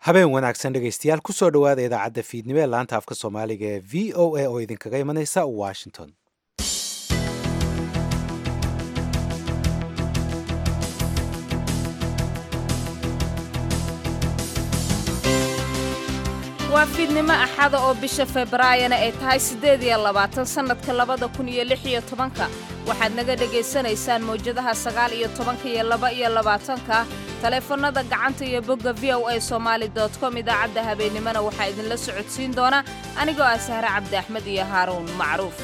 habeen wanaagsan dhegaystayaal kusoo dhowaada idaacadda fiidnimo ee laanta afka soomaaliga ee v o a oo idinkaga imanaysa washington waa fiidnimo axada oo bisha februaayana ay tahay siddeed iyo labaatan sannadka labada kun iyo lix iyo tobanka waxaad naga dhegaysanaysaan mawjadaha sagaal iyo tobanka iyo laba iyo labaatanka taleefannada gacanta iyo bogga v o a somaali dot com idaacadda habeennimona waxaa idinla socodsiin doona anigoo ah sahre cabdi axmed iyo haaruun macruuf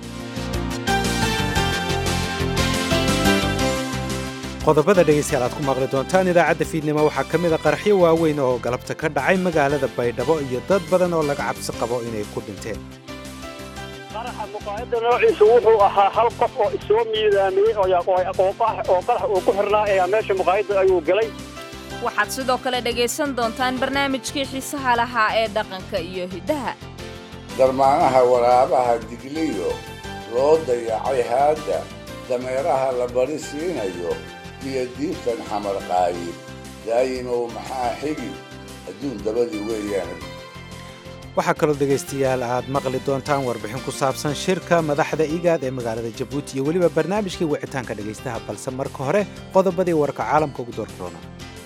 qodobada dhegaystayaal aad ku maqli doontaan idaacadda fiidnimo waxaa ka mid a qaraxyo waaweyn oo galabta ka dhacay magaalada baydhabo iyo dad badan oo laga cabsi qabo inay ku dhinteen qaraxa muqaayadda noociisu wuxuu ahaa hal qof oo isoo miidaamiyey oo qarax uu ku xirnaa ayaa meesha muqaayadda ayuu galay waxaad sidoo kale dhegaysan doontaan barnaamijkii xiisaha lahaa ee dhaqanka iyo hiddaha darmaanaha waraabaha digliyo loo dayacay haadda dameeraha la bari siinayo iyo diibtan xamar qaayib daayimow maxaa xigi adduun dabadii weeyaan waxaa kaloo dhegaystayaal aad maqli doontaan warbixin ku saabsan shirka madaxda igaad ee magaalada jabuuti iyo weliba barnaamijkii wicitaanka dhegaystaha balse marka hore qodobadii warka caalamka ugu doorroona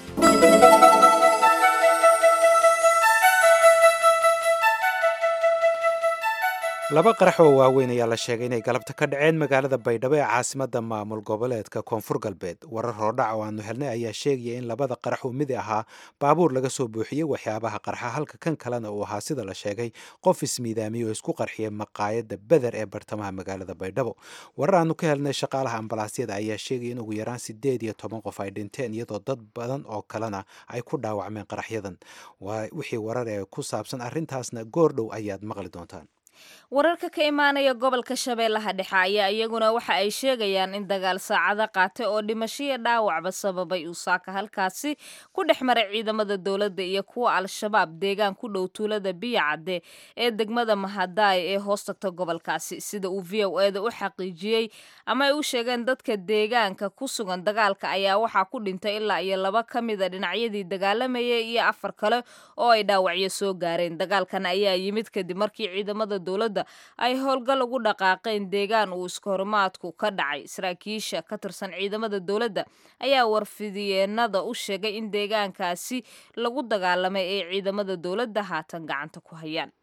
laba qarax oo waaweyn ayaa la sheegay inay galabta ka dhaceen magaalada baydhabo ee caasimadda maamul goboleedka koonfur galbeed warar horodhac oo aanu helnay ayaa sheegaya in labada qarax uu midi ahaa baabuur laga soo buuxiyey waxyaabaha qarxa halka kan kalena uu ahaa sida la sheegay qof ismiidaamiyey oo isku qarxiyay maqaayadda beder ee bartamaha magaalada baydhabo warar aanu ka helnay shaqaalaha ambalaasyada ayaa sheegaya in ugu yaraan siddeed iyo toban qof ay dhinteen iyadoo dad badan oo kalena ay ku dhaawacmeen qaraxyadan wixii warar ee ku saabsan arrintaasna goordhow ayaad maqli doontaan wararka ka imaanaya gobolka shabeellaha dhexe ayaa iyaguna waxa ay sheegayaan in dagaal saacado qaatay oo dhimashoiyo dhaawacba sababay uu saaka halkaasi ku dhex maray ciidamada dowladda iyo kuwa al-shabaab deegaan ku dhow tuulada biyacadde ee degmada mahadaay ee hoos tagta gobolkaasi sida uu v o eda u xaqiijiyey ama ay u sheegeen dadka deegaanka ku sugan dagaalka ayaa waxaa ku dhintay ilaa iyo laba ka mida dhinacyadii dagaalamayay iyo afar kale oo ay dhaawacyo soo gaareen dagaalkan ayaa yimid kadib markii ciidamada dowladda ay howlgal ugu dhaqaaqeen deegaan uu iskahorimaadku ka dhacay saraakiisha ka tirsan ciidamada dowladda ayaa warfidiyeenada u sheegay in deegaankaasi lagu dagaalamay ee ciidamada dowladda haatan gacanta ku hayaan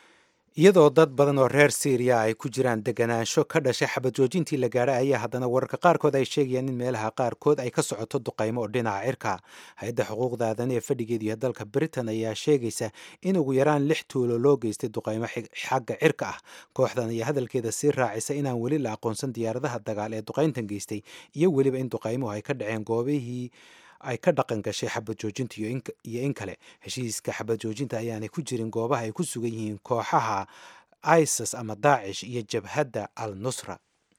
iyadoo dad badan oo reer syriya ay ku jiraan deganaansho ka dhashay xabad joojintii la gaadhay ayaa haddana wararka qaarkood ay sheegayaan in meelaha qaarkood ay ka socoto duqaymo oo dhinaca cirka hay-adda xuquuqda aadan ee fadhigeedu iyo dalka britain ayaa sheegaysa in ugu yaraan lix tuulo loo geystay duqaymo xagga cirka ah kooxdan ayaa hadalkeeda sii raacisa inaan weli la aqoonsan diyaaradaha dagaal ee duqayntan geystay iyo weliba in duqaymuhu ay ka dhaceen goobihii ay ka dhaqan gashay xabad joojinta iyo in kale heshiiska xabad joojinta ayaanay ku jirin goobaha ay ku sugan yihiin kooxaha isis ama daacish iyo jabhadda al nusra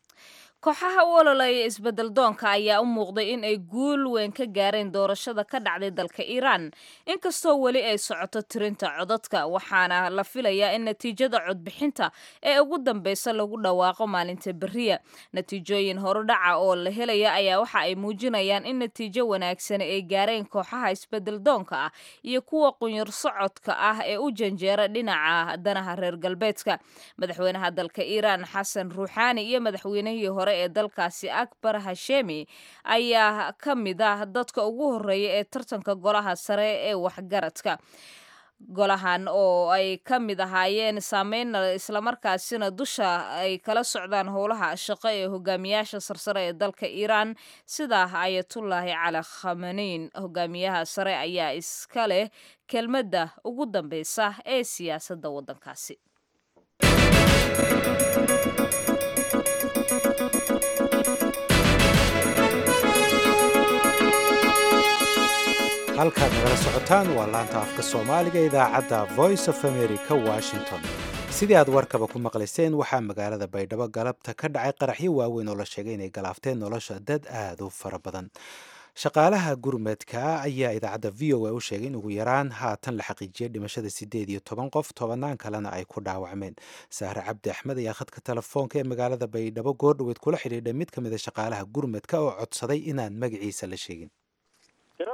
kooxaha u ololeeya isbedel doonka ayaa u muuqday in ay guul weyn ka gaareen doorashada ka dhacday dalka iiraan inkastoo weli ay socoto tirinta codadka waxaana la filayaa in natiijada codbixinta ee ugu dambeysa lagu dhawaaqo maalinta beriya natiijooyin horudhaca oo la helaya ayaa waxa ay muujinayaan in natiijo wanaagsan ay gaareen kooxaha isbedel doonka ah iyo kuwa qunyar socodka ah ee u janjeera dhinaca danaha reer galbeedka madaxweynaha dalka iiraan xasan ruuxaani iyo madaxweynihii hore ee dalkaasi akbar hashemi ayaa ka mid ah dadka ugu horeeya ee tartanka golaha sare ee waxgaradka golahan oo ay ka mid ahaayeen saameynna islamarkaasina dusha ay kala socdaan howlaha shaqo ee hogaamiyaasha sarsare ee dalka iiraan sida ayatullaahi cali khamaneyn hogaamiyaha sare ayaa iska leh kelmadda ugu dambeysa ee siyaasadda waddankaasi halkaad nagala socotaan waa laanta afka soomaaliga idaacadda voice of america washington sidii aad warkaba ku maqlayseen waxaa magaalada baydhabo galabta ka dhacay qaraxyo waaweyn oo la sheegay inay galaafteen nolosha dad aad u fara badan shaqaalaha gurmadka ayaa idaacadda v o a u sheegay in ugu yaraan haatan la xaqiijiyay dhimashada siddeed iyo toban qof tobanaan kalena ay ku dhaawacmeen sahre cabdi axmed ayaa khadka telefoonka ee magaalada baydhabo goordhoweed kula xidhiidhay mid ka mid a shaqaalaha gurmadka oo codsaday inaan magaciisa la sheegin tirada dadka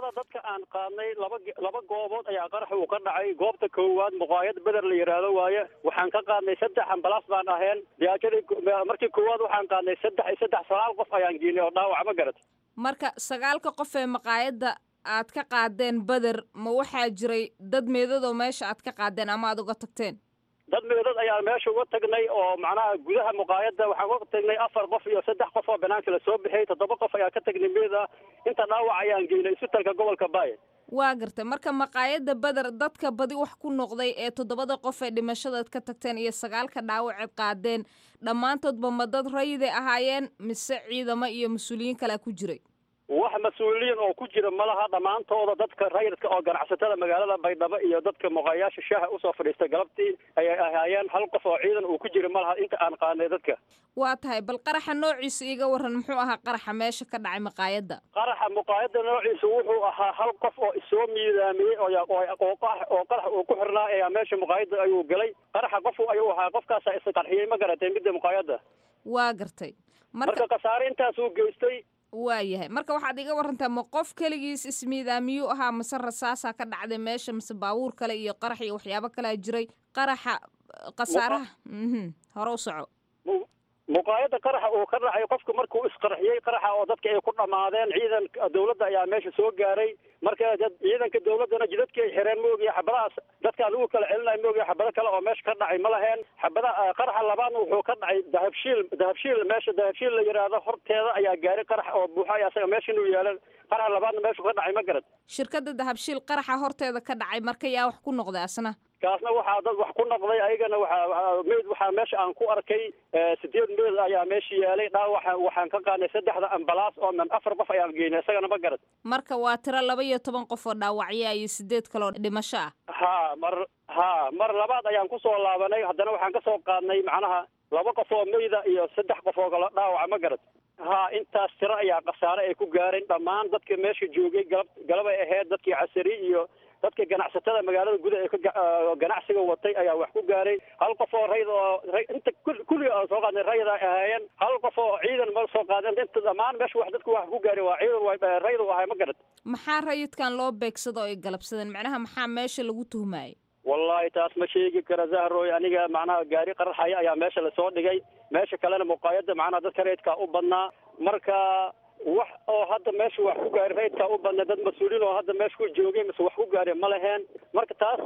aan qaadnay laba laba goobood ayaa qarax uu ka dhacay goobta koowaad muqaayad beder la yidhaahdo waaye waxaan ka qaadnay saddex ambalaas baan aheen diyaajadii markii koowaad waxaan qaadnay saddex iyo saddex sagaal qof ayaan geynay oo dhaawac ma garat marka sagaalka qof ee maqaayadda aad ka qaadeen beder ma waxaa jiray dad meedadoo meesha aad ka qaadeen ama aad uga tagteen dad meedad ayaan meesha uga tagnay oo macnaha gudaha muqaayadda waxaan uga tagnay afar qof iyo saddex qof oo banaanka la soo bixiyey toddoba qof ayaa ka tagnay meed ah inta dhaawac ayaan geynay isbitalka gobolka baay waa gartay marka maqaayadda beder dadka badi wax ku noqday ee toddobada qof ee dhimashadaad ka tagteen iyo sagaalka dhaawaceed qaadeen dhammaantoodba ma dad rayiday ahaayeen mise ciidamo iyo mas-uuliyiin kalea ku jiray wax mas-uuliyiin oo ku jira malaha dhammaantooda dadka rayidka oo ganacsatada magaalada baydhabo iyo dadka muqaayaasha shaaha usoo fadhiistay galabtii ayay ahaayeen hal qof oo ciidan uu ku jira malaha inta aan qaadnay dadka waa tahay bal qaraxa noociisa iiga waran muxuu ahaa qaraxa meesha ka dhacay maqaayadda qaraxa muqaayadda noociisa wuxuu ahaa hal qof oo isoo miidaamiyey oo oo qarax oo qarax uu ku xirnaa ayaa meesha muqaayadda ayuu galay qaraxa qof ayuu ahaa qofkaasaa isqarxiyey ma garatay midda muqaayadda waa gartay marka khasaare intaasuu geystay waa yahay marka waxaad iga warantaa ma qof keligiis ismiidaamiyuu ahaa mase rasaasaa ka dhacday meesha mise baabuur kale iyo qarax iyo waxyaabo kalea jiray qaraxa khasaaraha hore u soco muqaayadda qaraxa uu ka dhacay qofku markuu isqarxiyey qaraxa oo dadka ay ku dhammaadeen ciidanka dawladda ayaa meesha soo gaaray marka ciidanka dawladdana jidadkii ay xireen maogiya xabadahaas dadkaan lagu kala celinayo maogiya xabado kale oo meesha ka dhacay ma laheen xabada qaraxa labaadna wuxuu ka dhacay dahabshiil dahabshiil meesha dahabshiil la yidhaahdo horteeda ayaa gaaray qarax oo buuxay asaga meesha inuu yaalan qaraxa labaadna meeshu ka dhacay ma garad shirkadda dahabshiil qaraxa horteeda ka dhacay marka yaa wax ku noqday asna kaasna waxaa dad wax ku noqday ayagana waxaa meyd waxaa meesha aan ku arkay sideed meyd ayaa meesha yaalay dhaawaxa waxaan ka qaadnay saddexda ambalaas oo man afar qof ayaan geynay isagana ma garad marka waa tiro laba iyo toban qof oo dhaawacya iyo sideed kaloo dhimasho ah ha mar ha mar labaad ayaan kusoo laabanay haddana waxaan kasoo qaadnay macnaha laba qof oo meyda iyo saddex qof oo kale dhaawaca ma garad ha intaas tiro ayaa khasaare ay ku gaareen dhammaan dadka meesha joogay galab galabay ahayd dadkii casari iyo dadka ganacsatada magaalada gudaha ee ka ganacsiga watay ayaa wax ku gaaray hal qof oo rayd oo inta kulliga aan soo qaadnay rayid ay ahaayeen hal qof oo ciidan ma soo qaadeen inta dhammaan meesha wax dadku wax ku gaaray waa ciidan waa rayd u ahay ma garad maxaa rayidkan loo beegsado oo ay galabsadeen macnaha maxaa meesha lagu tuhmayay wallahi taas ma sheegi kara zahroy aniga macnaha gaari qaraxaya ayaa meesha lasoo dhigay meesha kalena muqaayadda macnaha dadka raydkaa u badnaa marka wax oo hadda meesha wax ku gaari raydkaa u badnaa dad mas-uuliin oo hadda meesha ku joogay mise wax ku gaari ma laheen marka taas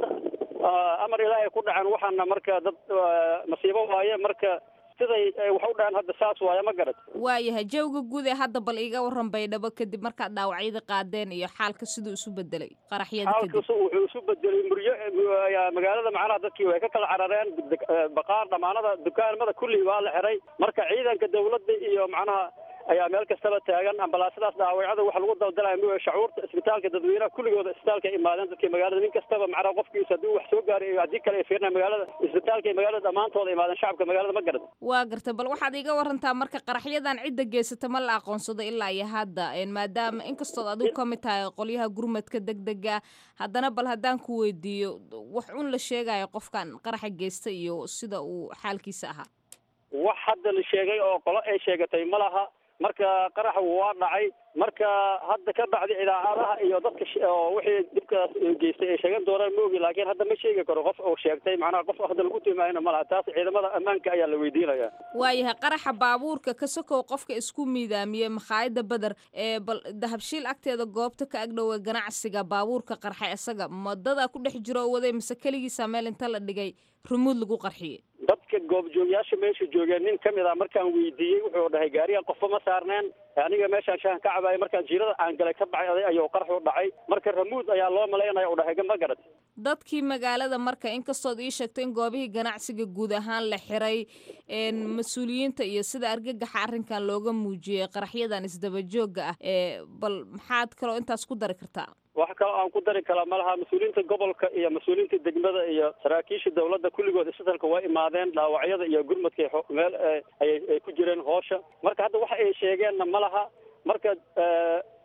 amar ilaahay ku dhacan waxaana marka dad masiibo waaye marka siday wax u dhacan hadda saas waaye ma garad waayahay jawga guud ee hadda bal iiga waran baydhabo kadib markaad dhaawacyada qaadeen iyo xaalka siduu isu bedelay qaraxyada kadib xaalkasu wuxuu isu bedelay muryo magaalada macnaha dadkii way ka kala carareen baqaar dhamaanada dukaamada kulli waa la xiray marka ciidanka dawladda iyo macnaha ayaa meel kastaba taagan ambalaasadaas dhaawacada waxa lagu daldalaya m shacuurta isbitaalka dadweynaha kulligooda isbitaalka ay imaadeen dadkii magaalada nin kastaba macnaha qofkiisa haddii wax soo gaaray iyo haddii kale ay fiirnaa magaalada isbitaalka iyo magaalada dhammaantooda imaadeen shacabka magaalada ma garad waa gartay bal waxaad iiga warantaa marka qaraxyadan cidda geysata ma la aqoonsado ilaa iyo hadda maadaama inkastood adigu ka mid tahay qolyaha gurmadka degdega haddana bal haddaan ku weydiiyo wax un la sheegayo qofkan qaraxa geysta iyo sida uu xaalkiisa ahaa wax hadda la sheegay oo qolo ay sheegatay ma laha marka qaraxa waa dhacay marka hadda ka bacdi idaacadaha iyo dadka oo wixii dhibkaas geystay ay sheegan doonaan ma ogi laakiin hadda ma sheegi karo qof oo sheegtay macnaha qof hadda lagu timaayna ma laha taas ciidamada ammaanka ayaa la weydiinaya waayahay qaraxa baabuurka ka sokow qofka isku miidaamiyey makhaayadda beder ee bal dahabshiil agteeda goobta ka agdhowa ganacsiga baabuurka qarxa isaga madadaa ku dhex jiro oo waday mise keligiisa meel inta la dhigay rumuud lagu qarxiyey dadka goobjoogyaasha meesha joogeen nin kamid ah markaan weydiiyey wuxuu dhahay gaarigan qofba ma saarneen aniga meeshaan shahan ka cabaayay markaan jiirada aan galay ka baxay ayuu qarax u dhacay marka ramuud ayaa loo malaynaya u dhahay ma garad dadkii magaalada marka inkastood ii sheegto in goobihii ganacsiga guud ahaan la xiray mas-uuliyiinta iyo sida argagaxa arrinkan looga muujiyey qaraxyadan isdabajooga ah ee bal maxaad kaloo intaas ku dari kartaa wax kaloo aan ku dari karaa malaha mas-uuliyiinta gobolka iyo mas-uuliyiinta degmada iyo saraakiisha dawladda kulligood isbitalka waa imaadeen dhaawacyada iyo gurmadkay meel ayay ay ku jireen hoosha marka hadda waxa ay sheegeenna ma laha marka dhibaato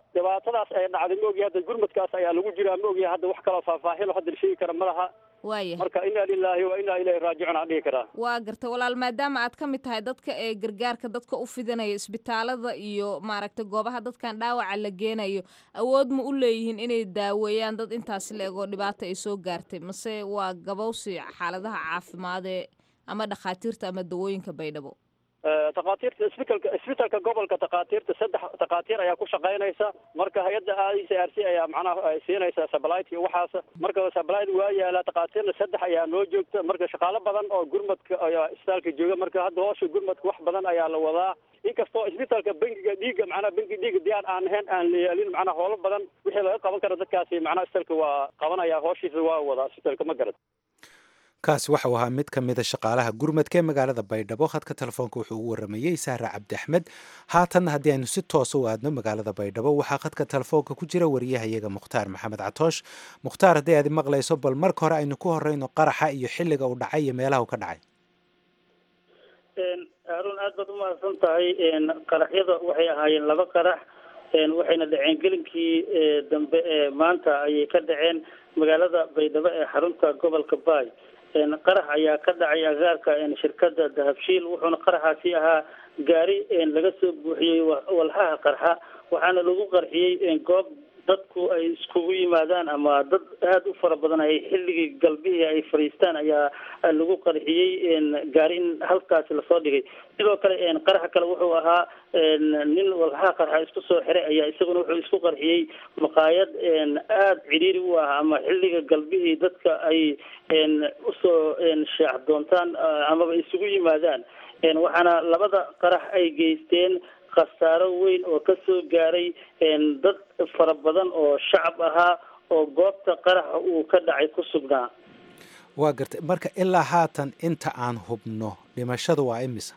dhibaatadaas ay dhacday ma ogyahay hadda gurmadkaas ayaa lagu jiraa ma ogyahay hadda wax kaloo faahfaahin oo hadda la sheegi kara ma laha waaya marka inaa lilaahi wa inaa ilayhi raajicuun aan dhihi karaa waa garta walaal maadaama aad ka mid tahay dadka ee gargaarka dadka u fidinaya isbitaalada iyo maaragtay goobaha dadkan dhaawaca la geenayo awood ma u leeyihiin inay daaweeyaan dad intaasi la eg oo dhibaata ay soo gaartay mase waa gabowsi xaaladaha caafimaadee ama dhakhaatiirta ama dawooyinka baydhabo takhaatiirta isbitalka isbitalka gobolka takhaatiirta saddex takhaatiir ayaa ku shaqaynaysa marka hay-adda i c r c ayaa macnaha ay siinaysa sablit iyo waxaas marka sablit waa yaala takhaatiirna saddex ayaa noo joogta marka shaqaalo badan oo gurmadka ayaa isbitaalka jooga marka hadda hoosha gurmadka wax badan ayaa la wadaa inkastoo isbitaalka bangiga dhiigga macnaha bangiga dhiigga diyaar aan ahayn aan la yeelin macnaha howlo badan wixii laga qaban karo dadkaasi macnaha isbitaalka waa qabanaya hooshiisa waa wadaa isbitaalka ma garad kaasi waxau ahaa mid ka mida shaqaalaha gurmadka ee magaalada baydhabo khadka telefoonka wuxuu ugu waramayey saare cabdi axmed haatanna haddii aynu si toosa u aadno magaalada baydhabo waxaa khadka telefoonka ku jira wariyahayaga mukhtaar maxamed catoosh mukhtaar haddii aad maqlayso bal marka hore aynu ku horeyno qaraxa iyo xilliga uu dhacay iyo meelaha uu ka dhacay haarun aad baad umahadsan tahay qaraxyada waxay ahaayeen laba qarax waxayna dhaceen gelinkii dambe ee maanta ayay ka dhaceen magaalada baydhabo ee xarunta gobolka baay qarax ayaa ka dhacay agaarka shirkada dahabshiil wuxuuna qaraxaasi ahaa gaari laga soo buuxiyey walxaha qarxa waxaana lagu qarxiyey goob dadku ay iskugu yimaadaan ama dad aada u fara badan ay xilligii galbihii ay fadhiistaan ayaa lagu qarxiyey gaari in halkaasi lasoo dhigay sidoo kale qaraxa kale wuxuu ahaa nin walxaha qarxa isku soo xiray ayaa isaguna wuxuu isku qarxiyey maqaayad aada cidhiiri u ah ama xilliga galbihii dadka ay usoo shaac doontaan amaba isugu yimaadaan waxaana labada qarax ay geysteen khasaaro weyn oo kasoo gaaray dad fara badan oo shacab ahaa oo goobta qaraxa uu ka dhacay ku sugnaa waa gartay marka ilaa haatan inta aan hubno dhimashada waa imisa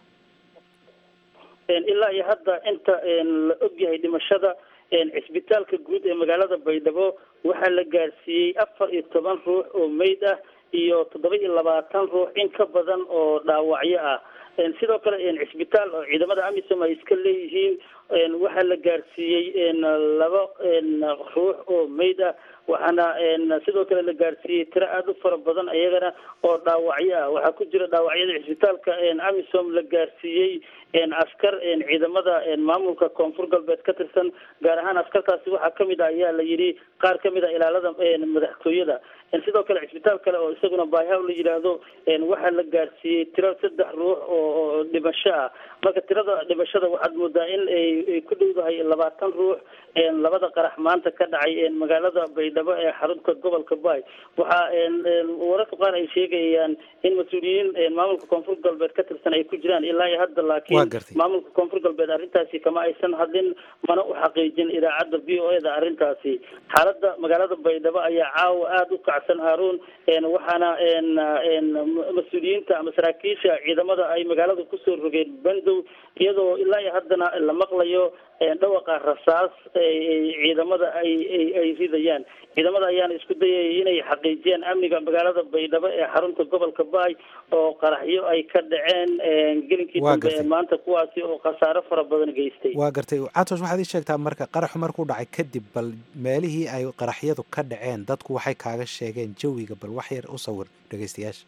ilaa iyo hadda inta la ogyahay dhimashada cisbitaalka guud ee magaalada baydhabo waxaa la gaarsiiyey afar iyo toban ruux oo meyd ah iyo toddoba iyo labaatan ruux in ka badan oo dhaawacyo ah sidoo kale cisbitaal oo ciidamada amisom ay iska leeyihiin waxaa la gaarsiiyey laba ruux oo meyd ah waxaana sidoo kale la gaarsiiyey tiro aada u fara badan iyagana oo dhaawacyo ah waxaa ku jira dhaawacyada cisbitaalka amisom la gaarsiiyey askar ciidamada maamulka koonfur galbeed ka tirsan gaar ahaan askartaasi waxaa kamid ah ayaa la yidhi qaar kamid a ilaalada madaxtooyada sidoo kale cisbitaal kale oo isaguna baahaw la yidhaahdo waxaa la gaarsiiyey tiro saddex ruux oo dhimasho ah marka tirada dhimashada waxaad moodaa in ay ku dhowdahay labaatan ruux labada qarax maanta ka dhacay magaalada baydhabo ee xarunta gobolka baay waxaa wararka qaar ay sheegayaan in mas-uuliyiin maamulka koonfur galbeed ka tirsan ay ku jiraan ilaa iyo hadda laakiin maamulka koonfur galbeed arrintaasi kama aysan hadlin mana u xaqiijin idaacadda v o e da arrintaasi xaalada magaalada baydhabo ayaa caawa aada u kacsan haaruun waxaana mas-uuliyiinta ama saraakiisha ciidamada ay magaalada kusoo rogeen bandow iyadoo ilaa iyo haddana la maqlayo dhawaqa rasaas ciidamada ay ay ridayaan ciidamada ayaana isku dayaya inay xaqiijiyaan amniga magaalada baydhabo ee xarunta gobolka baay oo qaraxyo ay ka dhaceen gelinkii dambe ee maanta kuwaasi oo khasaaro fara badan geystay waa gartay catosh waxaad ii sheegtaa marka qaraxu markuu dhacay kadib bal meelihii ay qaraxyadu ka dhaceen dadku waxay kaaga sheegeen jawiga bal wax yar u sawir dhegeystayaasha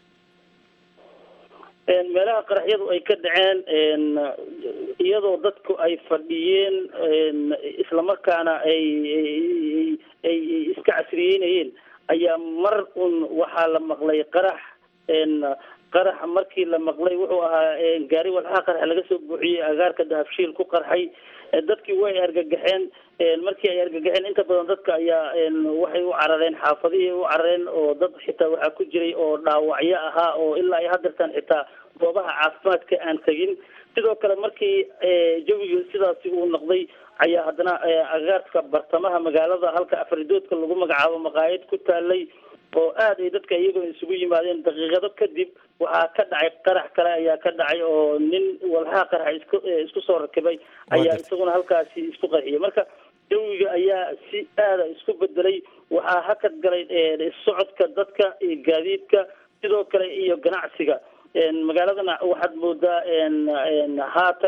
meelaha qaraxyadu ay ka dhaceen iyadoo dadku ay fadhiyeen islamarkaana ay ay iska casriyeynayeen ayaa mar un waxaa la maqlay qarax qarax markii la maqlay wuxuu ahaa gaari walxaha qarax laga soo buuxiyey agaarka dahabshiil ku qarxay dadkii way argagaxeen markii ay argagaxeen inta badan dadka ayaa waxay u carareen xaafadihii u carareen oo dad xitaa waxaa ku jiray oo dhaawacyo ahaa oo ilaa ay hadeertaan xitaa goobaha caafimaadka aan tegin sidoo kale markii jawigii sidaasi uu noqday ayaa haddana agaarka bartamaha magaalada halka afridoodka lagu magacaabo maqaayad ku taalay oo aad ay dadka iyagoo isugu yimaadeen daqiiqado kadib waxaa ka dhacay qarax kale ayaa ka dhacay oo nin walxaha qaraxa isku isku soo rakibay ayaa isaguna halkaasi isku qarxiyay marka jawiga ayaa si aada isku bedelay waxaa hakad galay socodka dadka iyo gaadiidka sidoo kale iyo ganacsiga magaaladana waxaad moodaa haatan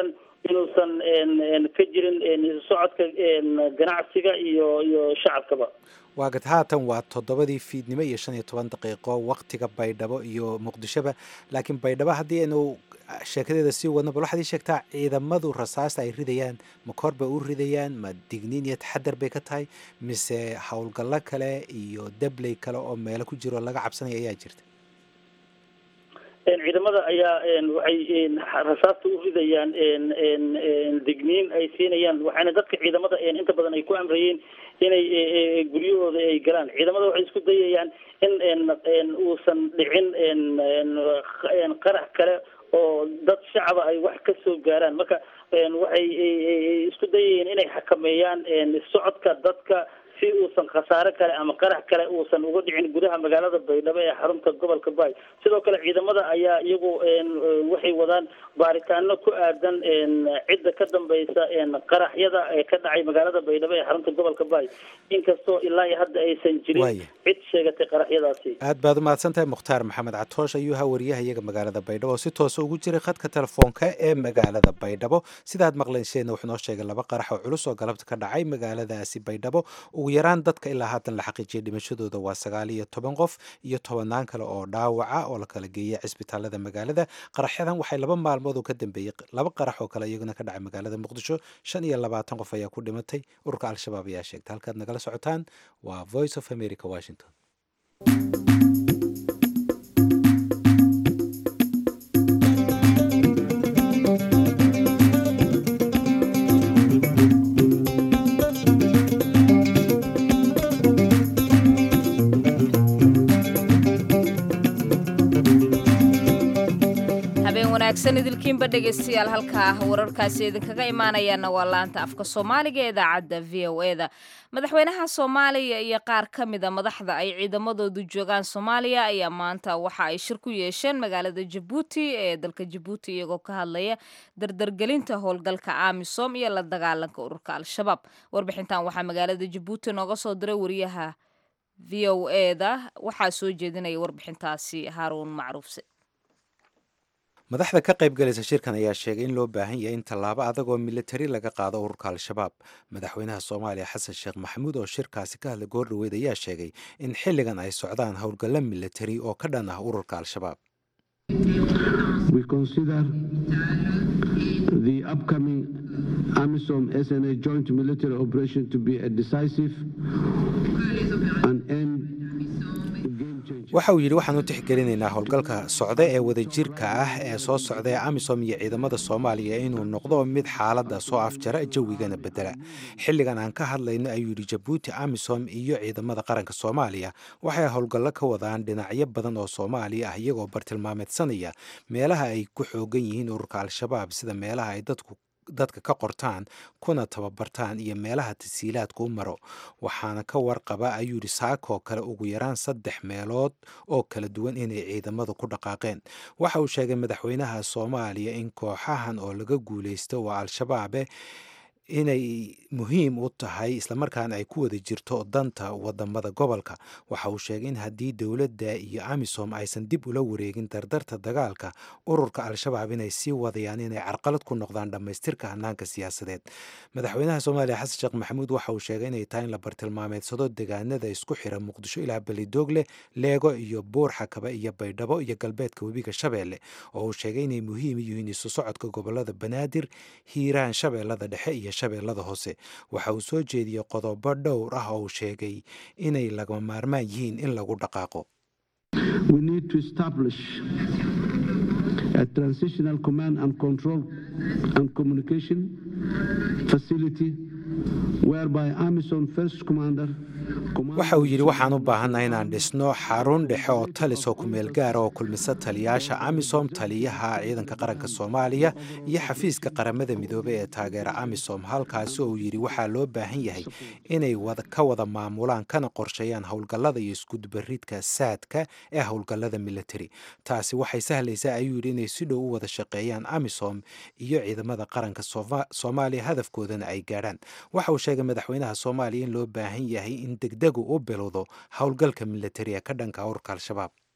inuusan ka jirin socodka ganacsiga iyo iyo shacabkaba waagad haatan waa toddobadii fiidnimo iyo shan iyo toban daqiiqo waktiga baydhabo iyo muqdishoba laakiin baydhabo haddii aynu sheekadeeda sii wadno bal waxaad ii sheegtaa ciidamadu rasaasta ay ridayaan ma kor bay u ridayaan ma digniin iyo taxadar bay ka tahay mise howlgallo kale iyo dabley kale oo meelo ku jiro laga cabsanaya ayaa jirta ciidamada ayaa waxay rasaasta u ridayaan digniin ay siinayaan waxaana dadka ciidamada inta badan ay ku amrayeen inay guryahooda ay galaan ciidamada waxay isku dayayaan in uusan dhicin qarax kale oo dad shacaba ay wax ka soo gaaraan marka waxay isku dayayeen inay xakameeyaan socodka dadka si uusan khasaare kale ama qarax kale uusan uga dhicin gudaha magaalada baydhabo ee xarunta gobolka baay sidoo kale ciidamada ayaa iyagu waxay wadaan baaritaano ku aadan cidda ka dambeysa qaraxyada ee ka dhacay magaalada baydhabo ee xarunta gobolka baay inkastoo ilaa iyo hadda aysan jirin cid sheegatay qaraxyadaasi aad baad umahadsan tahay mukhtaar maxamed catoosh ayuu ahaa wariyaha iyaga magaalada baydhabo oo si toosa ugu jiray khadka telefoonka ee magaalada baydhabo sidaad maqlayseenna wuxuu noo sheegay laba qarax oo culus oo galabta ka dhacay magaaladaasi baydhabo ugu yaraan dadka ilaa haatan la xaqiijiyay dhimashadooda waa sagaal iyo toban qof iyo tobanaan kale oo dhaawaca oo la kala geeyay cisbitaalada magaalada qaraxyadan waxay laba maalmood oo ka dambeeyey laba qarax oo kale iyaguna ka dhacay magaalada muqdisho shan iyo labaatan qof ayaa ku dhimatay ururka al-shabaab ayaa sheegtay halkaad nagala socotaan waa voice of america washington wanaagsan idilkiinba dhegaystayaal halkaa wararkaasi idinkaga imaanayaana waa laanta afka soomaaliga ee idaacadda v o e da madaxweynaha soomaaliya iyo qaar ka mida madaxda ay ciidamadoodu joogaan soomaaliya ayaa maanta waxa ay shir ku yeesheen magaalada jabuuti ee dalka jabuuti iyagoo ka hadlaya dardargelinta howlgalka amisom iyo la dagaalanka ururka al-shabaab warbixintan waxaa magaalada jabuuti nooga soo diray wariyaha v o e da waxaa soo jeedinaya warbixintaasi haaruun macruufse madaxda ka qayb galaysa shirkan ayaa sheegay in loo baahan yahay in tallaabo adag oo militari laga qaado ururka al-shabaab madaxweynaha soomaaliya xasan sheekh maxamuud oo shirkaasi ka hadlay goor dhaweyd ayaa sheegay in xilligan ay socdaan howlgallo militari oo ka dhan ah ururka al-shabaab the upcoming AMISOM SNA joint military operation to be a decisive and end waxa uu yidhi waxaan u tixgelinaynaa howlgalka socda ee wadajirka ah ee soo socda ee amisom iyo ciidamada soomaaliya inuu noqdo mid xaaladda soo afjara jawigana bedela xilligan aan ka hadlayno ayuu yidhi jabuuti amisom iyo ciidamada qaranka soomaaliya waxay howlgallo ka wadaan dhinacyo badan oo soomaaliya ah iyagoo bartilmaameedsanaya meelaha ay ku xoogan yihiin ururka al-shabaab sida meelaha ay dadku dadka ka qortaan kuna tababartaan iyo meelaha tasiilaadku u maro waxaana ka warqaba ayuu yidhi saakoo kale ugu yaraan saddex meelood oo kala duwan inay ciidamadu ku dhaqaaqeen waxa uu sheegay madaxweynaha soomaaliya in kooxahan oo laga guulaysto waa al-shabaabe inay muhiim u tahay islamarkaana ay ku wada jirto danta wadamada gobolka waxa uu sheegay in haddii dowladda iyo amisom aysan dib ula wareegin dardarta dagaalka ururka al-shabaab inay sii wadayaan inay carqalad ku noqdaan dhammaystirka hanaanka siyaasadeed madaxweynaha soomaaliya xasan sheekh maxamuud waxa uu sheegay inay tahay in la bartilmaameedsado degaanada isku xira muqdisho ilaa belidoogle leego iyo buur xakaba iyo baydhabo iyo galbeedka webiga shabeelle oo uu sheegay inay muhiim yihiin isu socodka gobolada banaadir hiiraan shabeellada dhexe iyo shabeellada hoose waxa uu soo jeediyey qodobo dhowr ah oo uu sheegay inay lagama maarmaan yihiin in lagu dhaqaaqo We need to establish a transitional command and control and communication facility whereby AMISOM first commander waxa uu yidhi waxaan u baahannahay inaan dhisno xarun dhexe oo talis oo kumeel gaara oo kulmisa taliyaasha amisom taliyaha ciidanka qaranka soomaaliya iyo xafiiska qaramada midoobey ee taageera amisom halkaasi oo uu yidhi waxaa loo baahan yahay inay ka wada maamulaan kana qorsheeyaan howlgallada iyo iskudubaridka saadka ee howlgallada military taasi waxay sahlaysaa ayuu yidhi inay si dhow u wada shaqeeyaan amisom iyo ciidamada qaranka soomaaliya hadafkoodana ay gaadhaan waxa uu sheegay madaxweynaha soomaaliya in loo baahan yahay in degdegu u bilowdo howlgalka militari ee ka dhanka ururka al-shabaab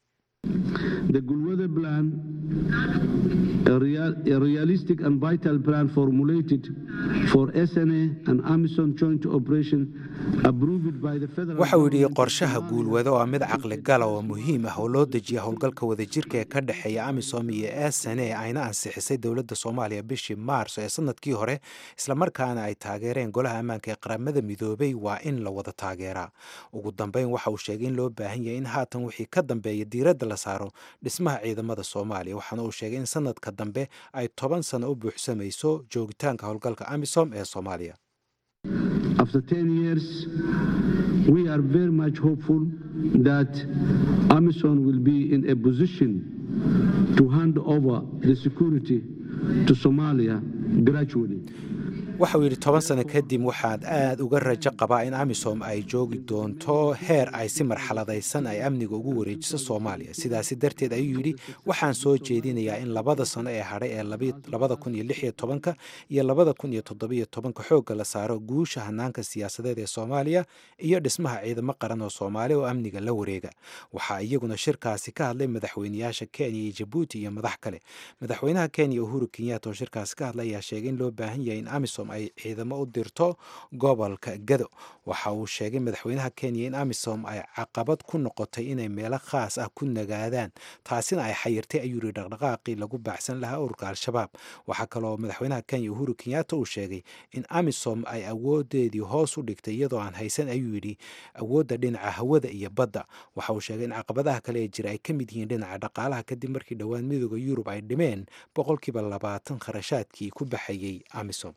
The Gulwada plan, a, real, a realistic and vital plan formulated for SNA and AMISOM joint operation approved by the federal waxa uu yidhi government of qorshaha Somalia. guulwado waa mid caqli gala oo muhiim ah oo loo dejiya howlgalka wadajirka ee ka dhexeeya amisom iyo sne ayna ansixisay dowladda soomaaliya bishii maarso ee sanadkii hore islamarkaana ay taageereen golaha ammaanka ee qaramada midoobay waa in la wada taageeraa ugu dambeyn waxa uu sheegay in loo baahan yahay in haatan wixii ka dambeeya diiradda la saaro dhismaha ciidamada soomaaliya waxaana uu sheegay in sanadka dambe ay toban sano u buuxsamayso joogitaanka howlgalka amisom ee soomaaliya After 10 years, we are very much hopeful that AMISOM will be in a position to hand over the security to Somalia gradually. waxa uu yidhi toban sano kadib waxaad aad uga rajo qabaa in amisom ay joogi doonto heer ay si marxaladaysan ay amniga ugu wareejiso soomaaliya sidaasi darteed ayuu yidhi waxaan soo jeedinayaa in labada sano ee hadhay ee labada kun iyo lix iyo tobanka iyo labada kun iyo toddobiyo tobanka xoogga la saaro guusha hanaanka siyaasadeed ee soomaaliya iyo dhismaha ciidamo qaran oo soomaali oo amniga la wareega waxaa iyaguna shirkaasi ka hadlay madaxweynayaasha kenya iyo jabuuti iyo madax kale madaxweynaha kenya uhuru kenyatta oo shirkaasi ka hadlay ayaa sheegay in loo baahan yahay in amisom ay ciidamo u dirto gobolka gado waxa uu sheegay madaxweynaha kenya in amisom ay caqabad ku noqotay inay meelo khaas ah ku nagaadaan taasina ay xayirtay ayuu yihi dhaqdhaqaaqii lagu baacsan lahaa ururka al-shabaab waxaa kaloo madaxweynaha kenya uhuru kenyatta uu sheegay in amisom ay awoodeedii hoos u dhigtay iyadoo aan haysan ayuu yidhi awoodda dhinaca hawada iyo badda waxa uu sheegay in caqabadaha kale ee jira ay ka mid yihiin dhinaca dhaqaalaha kadib markii dhowaan midooda yurub ay dhimeen boqolkiiba labaatan kharashaadkii ku baxayey amisom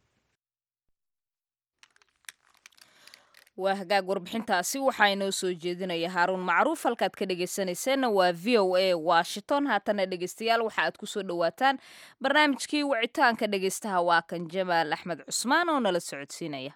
waa hagaag warbixintaasi waxaa inoo soo jeedinaya haaruun macruuf halkaad ka dhegaysanayseena waa v o a washington haatana dhegaystayaal waxa aad kusoo dhowaataan barnaamijkii wicitaanka dhegaystaha waa kan jamaal axmed cusmaan oo nala socodsiinaya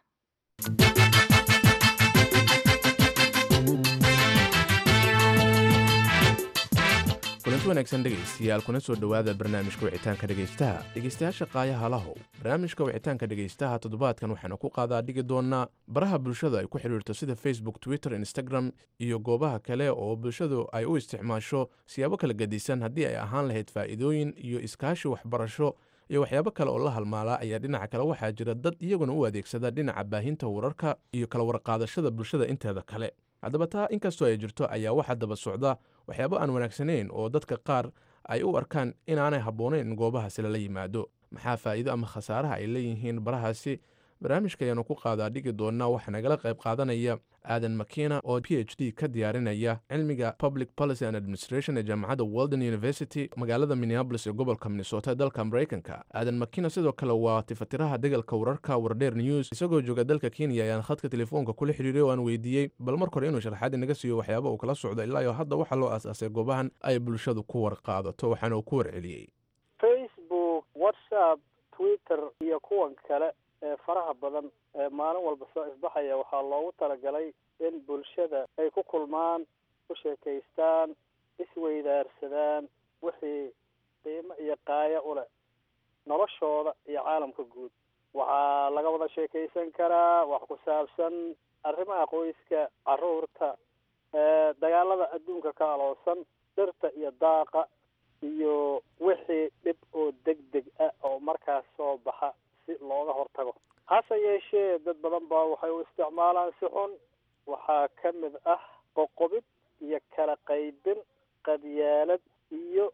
kulanti wanaagsan dhegaystayaal kuna soo dhowaada barnaamijka wicitaanka dhegaystaha dhegaystayaasha qaayaha lahow barnaamijka wicitaanka dhegaystaha toddobaadkan waxaanu ku qaadaa dhigi doonaa baraha bulshada ay ku xidhiirto sida facebook twitter instagram iyo goobaha kale oo bulshadu ay u isticmaasho siyaabo kala gedisan haddii ay ahaan lahayd faa'iidooyin iyo iskaashi waxbarasho iyo waxyaabo kale oo la halmaalaa ayaa dhinaca kale waxaa jira dad iyaguna u adeegsada dhinaca baahinta wararka iyo kala warqaadashada bulshada inteeda kale haddaba taa inkastoo ay jirto ayaa waxaa daba socda waxyaabo aan wanaagsanayn oo dadka qaar ay u arkaan inaanay habboonayn in goobahaasi lala yimaado maxaa faa'iido ama khasaaraha ay leeyihiin barahaasi barnaamijka ayaanu ku qaadaa dhigi doonaa waxaa nagala qayb qaadanaya aadan makina oo p h d ka diyaarinaya cilmiga public policy and administration ee jaamacadda walden university magaalada minneabolis ee gobolka minnesota ee dalka maraykanka aadan makina sidoo kale waa tifatiraha degalka wararka wardheer news isagoo jooga dalka kenya ayaan khadka telefoonka kula xidhiiray oo aan weydiiyey bal marka hore inuu sharxaad inaga siiyo waxyaaba uu kala socdo ilaa iyo hadda waxaa loo aas-aasay goobahan ay bulshadu ku warqaadato waxaana uu ku warceliyey facebook whatsapp twitter iyo kuwan kale ee faraha badan ee maalin walba soo ifbaxaya waxaa loogu talagalay in bulshada ay ku kulmaan ku sheekaystaan isweydaarsadaan wixii qiimo iyo qaayo u leh noloshooda iyo caalamka guud waxaa laga wada sheekaysan karaa wax ku saabsan arrimaha qoyska caruurta dagaalada adduunka ka aloosan dhirta iyo daaqa iyo wixii dhib oo deg deg ah oo markaas soo baxa si looga hortago hase yeeshee dad badan baa waxay u isticmaalaan si xun waxaa ka mid ah qoqobid iyo kala qaybin qadyaalad iyo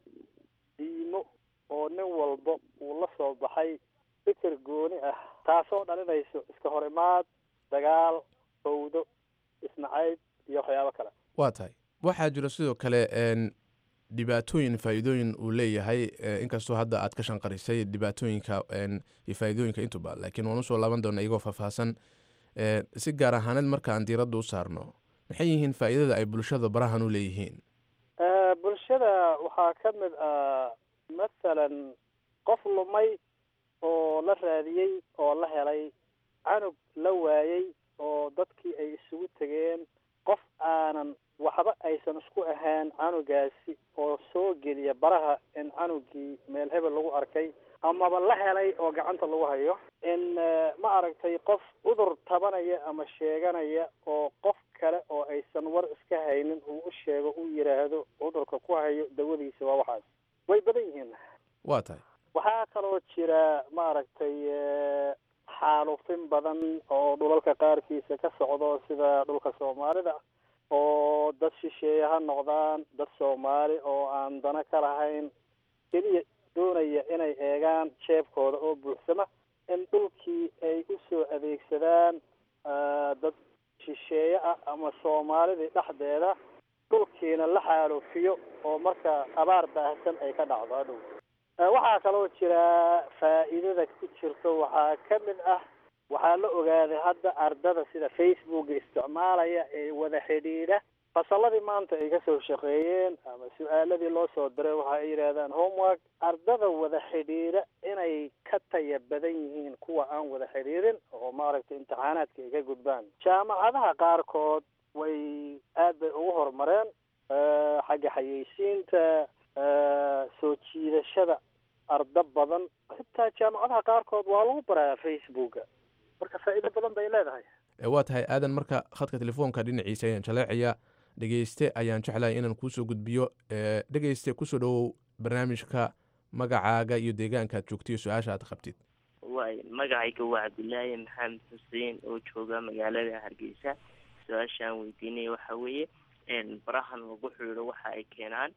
diimo oo nin walba uu la soo baxay fikir gooni ah taasoo dhalinayso iska hor imaad dagaal fawdo isnacayb iyo waxyaabo kale waa tahay waxaa jira sidoo kale dhibaatooyin faa'iidooyin uu leeyahay inkastoo hadda aad ka shanqarisay dhibaatooyinka iyo faa'iidooyinka intuba laakiin waan usoo laaban doona iyagoo faahfaahsan si gaar ahaaneed marka aan diiradda u saarno maxay yihiin faa'iidada ay bulshada barahan u leeyihiin bulshada waxaa ka mid ah mathalan qof lumay oo la raadiyey oo la helay canug la waayey oo dadkii ay isugu tegeen qof aanan waxba aysan isku ahaan canugaasi oo soo geliya baraha in canugii meel hebel lagu arkay amaba la helay oo gacanta lagu hayo in ma aragtay qof cudur tabanaya ama sheeganaya oo qof kale oo aysan war iska haynin uu u sheego uu yidhaahdo cudurka ku hayo dawadiisa waa waxaas way badan yihiin waa tahay waxaa kaloo jira maaragtay xaalufin badan oo dhulalka qaarkiisa ka socdo sida dhulka soomaalida oo dad shisheeye ha noqdaan dad soomaali oo aan dana ka lahayn keliya doonaya inay eegaan jeebkooda oo buuxsama in dhulkii ay usoo adeegsadaan dad shisheeye ah ama soomaalidii dhexdeeda dhulkiina la xaalufiyo oo marka abaar baahsan ay ka dhacdo hadhow waxaa kaloo jira faa'iidada ku jirto waxaa ka mid ah waxaa la ogaaday hadda ardada sida facebooka isticmaalaya ee wada xidhiidha fasalladii maanta ay kasoo shaqeeyeen ama su-aaladii loo soo diray waxa ay yidhaahdaan homework ardada wada xidhiidha inay ka taya badan yihiin kuwa aan wada xidhiidhin oo maaragtay imtixaanaadka ay ka gudbaan jaamacadaha qaarkood way aad bay ugu horumareen xagga xayeysiinta soo jiidashada ardo badan xitaa jaamacadaha qaarkood waa lagu barayaa facebooka marka faa'iido badan bay leedahay waa tahay aadan marka khadka telefoonka dhinaciisa ayaan jaleecaya dhegeyste ayaan jeclahay inaan kuusoo gudbiyo dhegeyste kusoo dhowow barnaamijka magacaaga iyo deegaanka aad joogto iyo su-aasha aad qabtid waay magacayga waa cabdilaahi maxamed xuseen oo jooga magaalada hargeysa su-aashaan weydiinaya waxa weeye barahan lagu xiidho waxa ay keenaan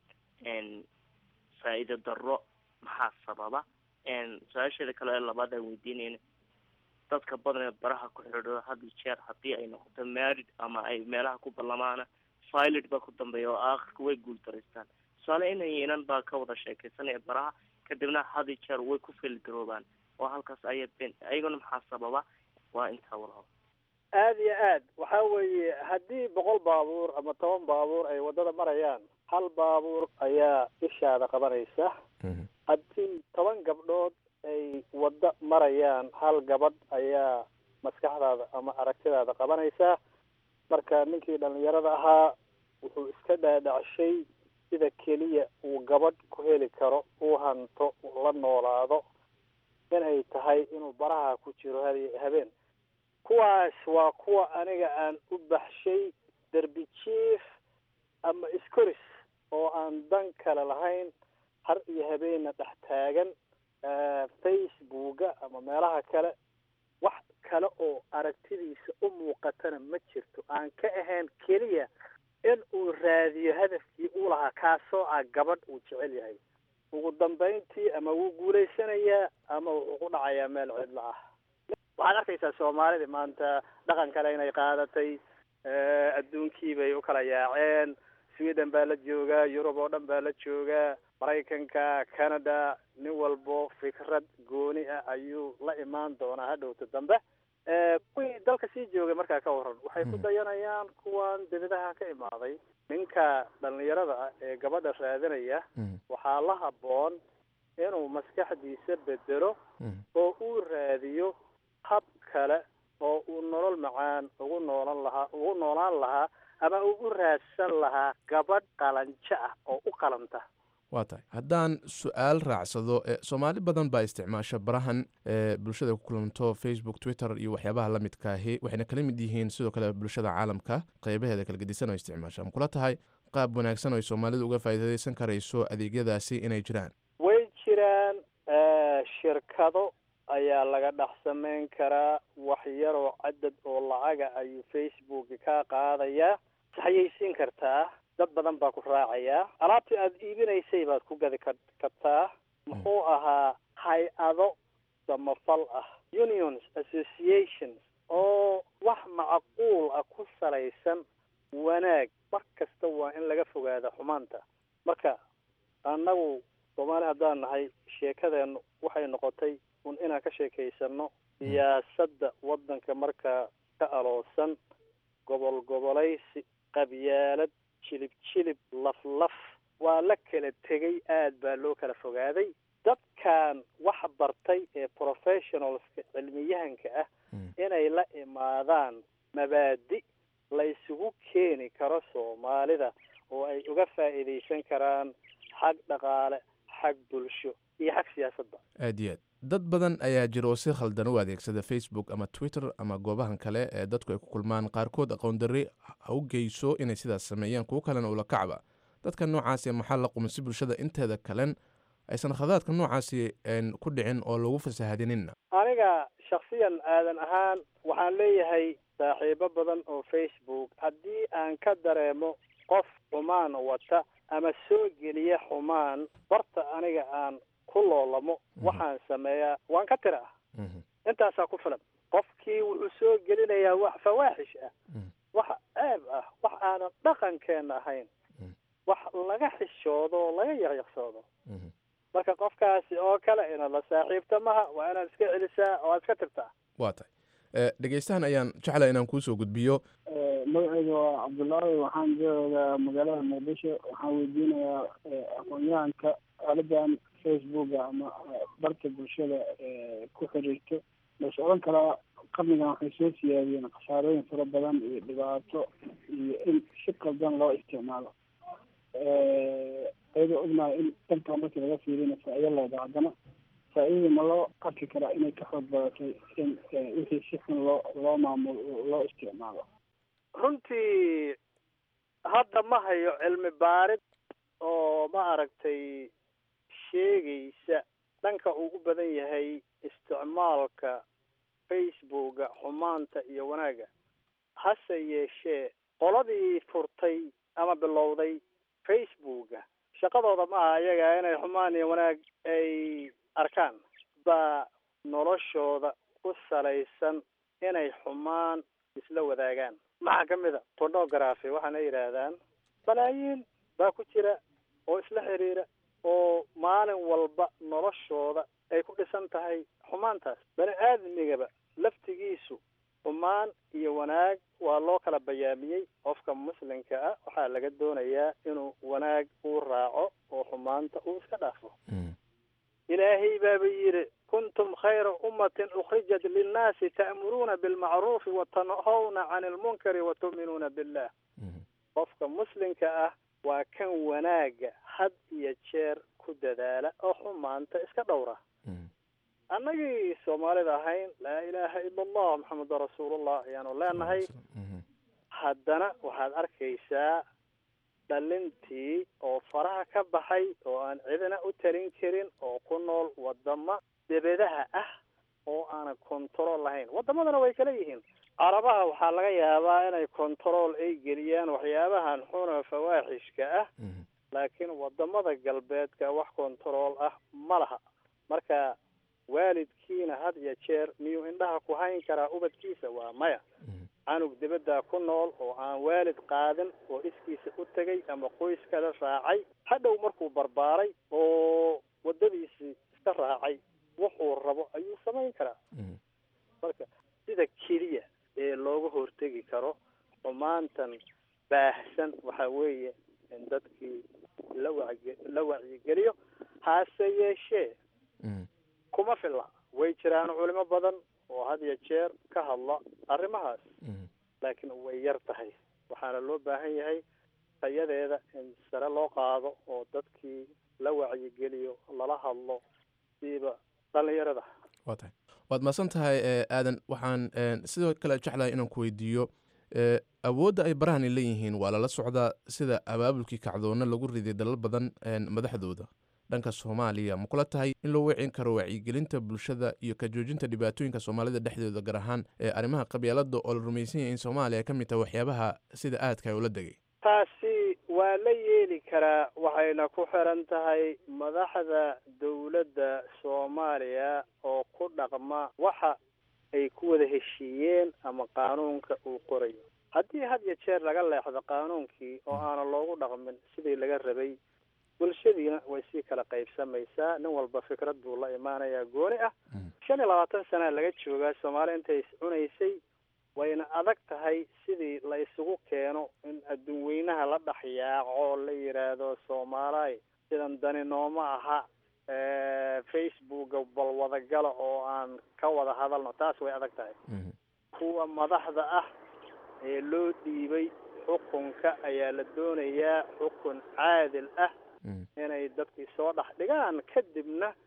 faa-iido darro maxaa sababa su-aasheeda kale ee labaad aan weydiinayna dadka badan ee baraha ku xidho had iyo jeer haddii ay noqoto maarid ama ay meelaha ku ballamaana filot baa ku dambeeya oo aakhirka way guultaraystaan tusaale inay inan baa ka wada sheekaysanaya baraha kadibna had iyo jeer way ku feelgaroobaan oo halkaas aya ben ayaguna maxaa sababa waa intaa walaal aada iyo aad waxa weeye haddii boqol baabuur ama toban baabuur ay waddada marayaan hal baabuur ayaa ishaada qabanaysa haddii toban gabdhood ay waddo marayaan hal gabadh ayaa maskaxdaada ama aragtidaada qabanaysaa marka ninkii dhalinyarada ahaa wuxuu iska dhaadhacshay sida keliya uu gabadh ku heli karo uu hanto la noolaado inay tahay inuu baraha ku jiro ha- habeen kuwaas waa kuwa aniga aan u baxshay derbi jiif ama iskoris oo aan dan kale lahayn har iyo habeenna dhex taagan facebooka ama meelaha kale wax kale oo aragtidiisa u muuqatana ma jirto aan ka ahayn keliya in uu raadiyo hadafkii uu lahaa kaasoo ah gabadh uu jecel yahay ugu dambayntii ama wuu guulaysanayaa ama wuxuu ku dhacayaa meel cidlo ah waxaad arkaysaa soomaalida maanta dhaqan kale inay qaadatay adduunkii bay u kala yaaceen sweden baa la joogaa yurub oo dhan baa la joogaa maraykanka canada nin walbo fikrad gooni ah ayuu la imaan doonaa hadhowta dambe kuwii dalka sii joogay markaa ka waran waxay ku dayanayaan kuwan dibadaha ka imaaday ninka dhalinyarada ah ee gabadha raadinaya waxaa la habboon inuu maskaxdiisa bedelo oo uu raadiyo hab kale oo uu nolol macaan ugu noolan lahaa ugu noolaan lahaa ama uu u raadsan lahaa gabadh qalanjo ah oo u qalanta waa tahay haddaan su-aal raacsado e soomaali badan baa isticmaasha barahan ee bulshada ku kulanto facebook twitter iyo waxyaabaha la midkaahi waxayna kala mid yihiin sidoo kale bulshada caalamka qeybaheeda kala gedisan oo isticmaasha ma kula tahay qaab wanaagsan oo ay soomaalidu uga faa'iidaysan karayso adeegyadaasi inay jiraan way jiraan shirkado ayaa laga dhex samayn karaa wax yaroo cadad oo lacaga ayuu facebook ka qaadayaa waxayaysiin kartaa dad badan baa ku raacayaa alaabtii aada iibinaysay baad ku gadi ka kartaa muxuu ahaa hay-ado samafal ah unions associations oo wax macquul ah ku salaysan wanaag mar kasta waa in laga fogaada xumaanta marka annagu soomaali haddaan nahay sheekadeennu waxay noqotay un inaan ka sheekaysano siyaasadda waddanka markaa ka aloosan gobol gobolaysi qabyaalad jilib jilib laf laf waa la kala tegay aad baa loo kala fogaaday dadkan wax bartay ee professionalska cilmiyahanka ah inay la imaadaan mabaadi la isugu keeni karo soomaalida oo ay uga faa'iidaysan karaan xag dhaqaale xag bulsho iyo xag siyaasadba aad iyo aad dad badan ayaa jira oo si khaldan u adeegsada facebook ama twitter ama goobahan kale ee dadku ay ku kulmaan qaarkood aqoon darri ha u geyso inay sidaas sameeyaan kuwo kalena ula kacba dadka noocaasi maxaa la quma si bulshada inteeda kalen aysan khadaadka noocaasi ku dhicin oo lagu fasahadinina aniga shaksiyan aadan ahaan waxaan leeyahay saaxiibo badan oo facebook haddii aan ka dareemo qof xumaan wata ama soo geliya xumaan barta aniga aan ku loolamo waxaan sameeyaa waan ka tira ah intaasaa ku filan qofkii wuxuu soo gelinayaa wax fawaaxish ah wax ceeb ah wax aanan dhaqankeena ahayn wax laga xishoodo oo laga yaqyaqsoodo marka qofkaasi oo kale inaad la saaxiibta maha waa inaad iska celisaa oo aad iska tirtaa waa tahay dhegeystahan ayaan jeclaa inaan kuusoo gudbiyo magacayga waa cabdullaahi waxaan joogaa magaalada muqdisho waxaan weydiinayaa aqoon-yahanka aaladan facebooka ama barta bulshada ku xiriirto las odhan karaa qarnigan waxay soo siyaadiyeen khasaarooyin fara badan iyo dhibaato iyo in si qaldan loo isticmaalo ayadoo ognahay in dhankan markii laga fiirina faa-ido leeda haddana faa-idada ma loo arki karaa inay ka xoog badatay in wixii si xun loo loo maamulo loo isticmaalo runtii hadda ma hayo cilmi baarid oo ma aragtay sheegaysa dhanka uu u badan yahay isticmaalka facebooka xumaanta iyo wanaagga hase yeeshee qoladii furtay ama bilowday facebooka shaqadooda ma aha iyaga inay xumaan iyo wanaag ay arkaan baa noloshooda ku salaysan inay xumaan isla wadaagaan maxaa ka mid a pornography waxaana yidhaahdaan balaayiin baa ku jira oo isla xiriira oo maalin walba noloshooda ay ku dhisan tahay xumaantaas bani aadamigaba laftigiisu xumaan iyo wanaag waa loo kala bayaamiyey qofka muslimka ah waxaa laga doonayaa inuu wanaag uu raaco oo xumaanta uu iska dhaafo ilaahay baaba yidhi kuntum khayra ummatin ukhrijat linnaasi ta'muruuna bilmacruufi watanhawna cani lmunkari watu'minuuna billah qofka muslimka ah waa kan wanaaga had iyo jeer ku dadaala oo xumaanta iska dhowra annagii soomaalida ahayn laa ilaaha ila allah maxamedun rasuulullah ayaanu leenahay haddana waxaad arkaysaa dhalintii oo faraha ka baxay oo aan cidina u talin karin oo ku nool wadama debedaha ah oo aanan control lahayn wadamadana way kala yihiin carabaha waxaa laga yaabaa inay control ay geliyaan waxyaabahan xuna fawaaxishka ah laakiin wadamada galbeedka wax control ah ma laha marka waalidkiina had iyo jeer miyuu indhaha ku hayn karaa ubadkiisa waa maya canug dibaddaa ku nool oo aan waalid qaadin oo iskiisa u tegay ama qoyskala raacay hadhow markuu barbaaray oo waddadiisii iska raacay wuxuu rabo ayuu samayn karaa marka sida keliya ee looga hortegi karo xumaantan baahsan waxa weeye in dadkii la wacyi la wacyigeliyo hase yeeshee kuma filla way jiraan culimo badan oo had iyo jeer ka hadla arrimahaas laakiin way yar tahay waxaana loo baahan yahay tayadeeda in sare loo qaado oo dadkii la wacyigeliyo lala hadlo siiba dhalinyarada waa tahay waad mahadsan tahay aadan waxaan sidoo kale jeclahay inaan ku weydiiyo awoodda ay barahani leeyihiin waa lala socdaa sida abaabulkii kacdoonna lagu riday dalal badan madaxdooda dhanka soomaaliya ma kula tahay in loo wicin karo wacyigelinta bulshada iyo ka joojinta dhibaatooyinka soomaalida dhexdooda gaar ahaan ee arrimaha qabyaalada oo la rumaysan yahay in soomaaliya ka mid tahay waxyaabaha sida aadka ay ula degay taasi waa la yeeli karaa waxayna ku xiran tahay madaxda dowladda soomaaliya oo ku dhaqma waxa ay ku wada heshiiyeen ama qaanuunka uu qorayo haddii had iyo jeer laga leexdo qaanuunkii oo aanan loogu dhaqmin sidii laga rabay bulshadiina way sii kala qaybsamaysaa nin walba fikrad buu la imaanayaa gooni ah shan iyo labaatan sanaa laga joogaa soomaali intay is cunaysay wayna adag tahay sidii la isugu keeno in adduun weynaha la dhex yaaco la yidhaahdo soomaaliy sidan dani nooma aha facebooka bal wadagala oo aan ka wada hadalno taas way adag tahay kuwa madaxda ah ee loo dhiibay xukunka ayaa la doonayaa xukun caadil ah inay dadkii soo dhex dhigaan kadibna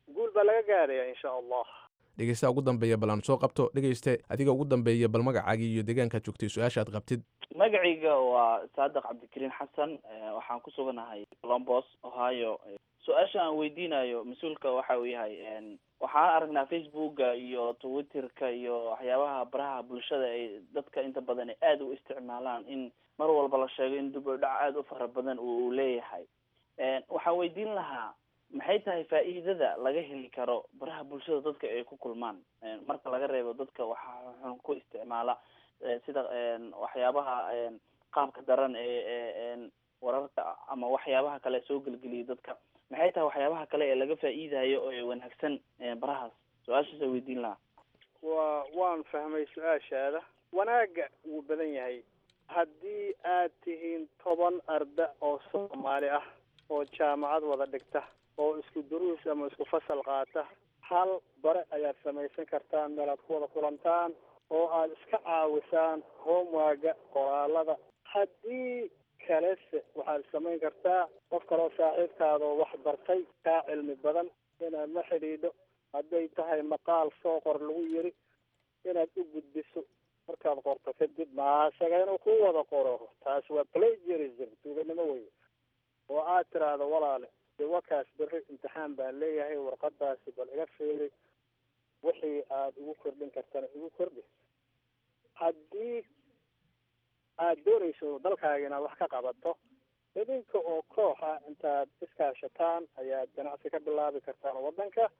guul baa laga gaaraya insha allah dhegeystaha ugu dambeeya bal aan soo qabto dhegeyste adiga ugu dambeeya bal magacaagii iyo deegaankaad joogtay su-aasha aad qabtid magacayga waa saadiq cabdikariin xasan waxaan ku suganahay colombos ohio su-aasha aan weydiinayo mas-uulka waxa uu yahay waxaan aragnaa facebooka iyo twitterka iyo waxyaabaha baraha bulshada ay dadka inta badan aada u isticmaalaan in mar walba la sheego in dib u dhac aada u fara badan uu leeyahay waxaan weydiin lahaa maxay tahay faa'iidada laga heli karo baraha bulshada dadka ay ku kulmaan marka laga reebo dadka waxa xun ku isticmaala sida waxyaabaha qaabka daran ee wararka ama waxyaabaha kale soo gelgeliya dadka maxay tahay waxyaabaha kale ee laga faa'iidayo oo wanaagsan barahaas su-aashaasa weydiin lahaa wa waan fahmay su-aashaada wanaagga wuu badan yahay haddii aad tihiin toban arda oo soomaali ah oo jaamacad wada dhigta oo isku duruus ama isku fasal qaata hal bare ayaad samaysan kartaan meel aad ku wada kulantaan oo aad iska caawisaan homewaga qoraalada haddii kalese waxaad samayn kartaa qof kaloo saaxiibkaada oo wax bartay kaa cilmi badan inaad la xidhiidho hadday tahay maqaal soo qor lagu yiri inaad u gudbiso markaad qorto kadib maasaga inuu ku wada qoro taas waa plagiarism tuuganimo wey oo aad tiraahdo walaale de wakaas berri imtixaan baan leeyahay warqadaasi bal iga fiiri wixii aad igu kordhin kartana igu kordhi haddii aad doonayso dalkaaga inaad wax ka qabato idinka oo koox ah intaad iskaashataan ayaad ganacsi ka bilaabi kartaan waddanka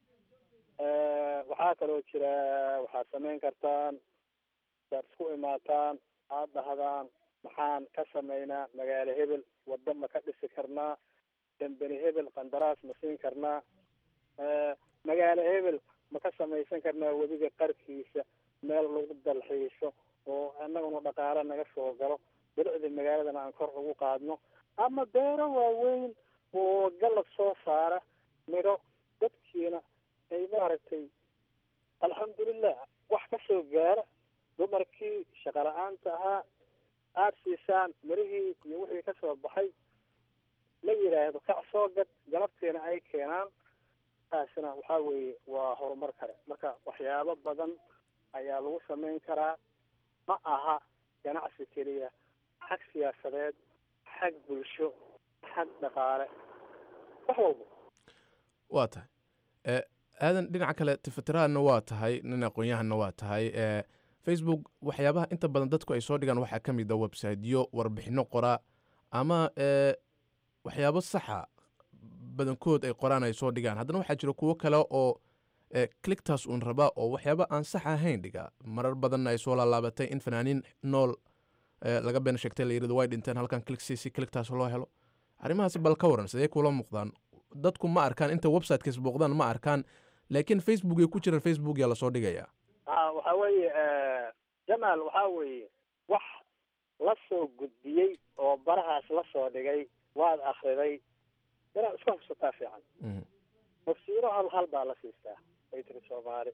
waxaa kaloo jira waxaad samayn kartaan saad isku imaataan aad dhahdaan maxaan ka samaynaa magaalo hebel waddo ma ka dhisi karnaa dambeni hebel qandaraas ma siin karnaa magaalo hebel ma ka samaysan karnaa webiga qarkiisa meel lagu dalxiiso oo annaguna dhaqaale naga soo galo bilicdii magaaladana aan kor ugu qaadno ama beero waaweyn oo galab soo saara midho dadkiina ay maaragtay alxamdulilah wax ka soo gaara dumarkii shaqa la-aanta ahaa aada siisaan mirihii iyo wixii ka soo baxay la yidhaahdo kac soo gad galabtiina ay keenaan taasina waxaa weeye waa horumar kale marka waxyaabo badan ayaa lagu samayn karaa ma aha ganacsi keliya xag siyaasadeed xag bulsho xag dhaqaale wax walba waa tahay aadan dhinaca kale tifatiraadna waa tahay nin aqoon-yahanna waa tahay facebook waxyaabaha inta badan dadku ay soo dhigaan waxaa ka mid a websiteyo warbixino qoraa ama waxyaabo saxa badankood ay qoraan ay soo dhigaan haddana waxaa jira kuwo kale oo clictaas uun rabaa oo waxyaaba aan sax ahayn dhiga marar badanna ay soo laalaabatay in fanaaniin nool laga been sheegtay la yirado way dhinteen halkan clicsiisi clictaas loo helo arrimahaasi bal ka waran sidee kula muuqdaan dadku ma arkaan inta websitekaas booqdaan ma arkaan laakiin facebook ay ku jiraan facebook yaa lasoo dhigayaa a waxa weeye jamaal waxaa weeye wax la soo gudbiyey oo barahaas la soo dhigay waad akriday inaad iska hubsataa fiican hofsiino hal hal baa la siistaa way tiri soomaali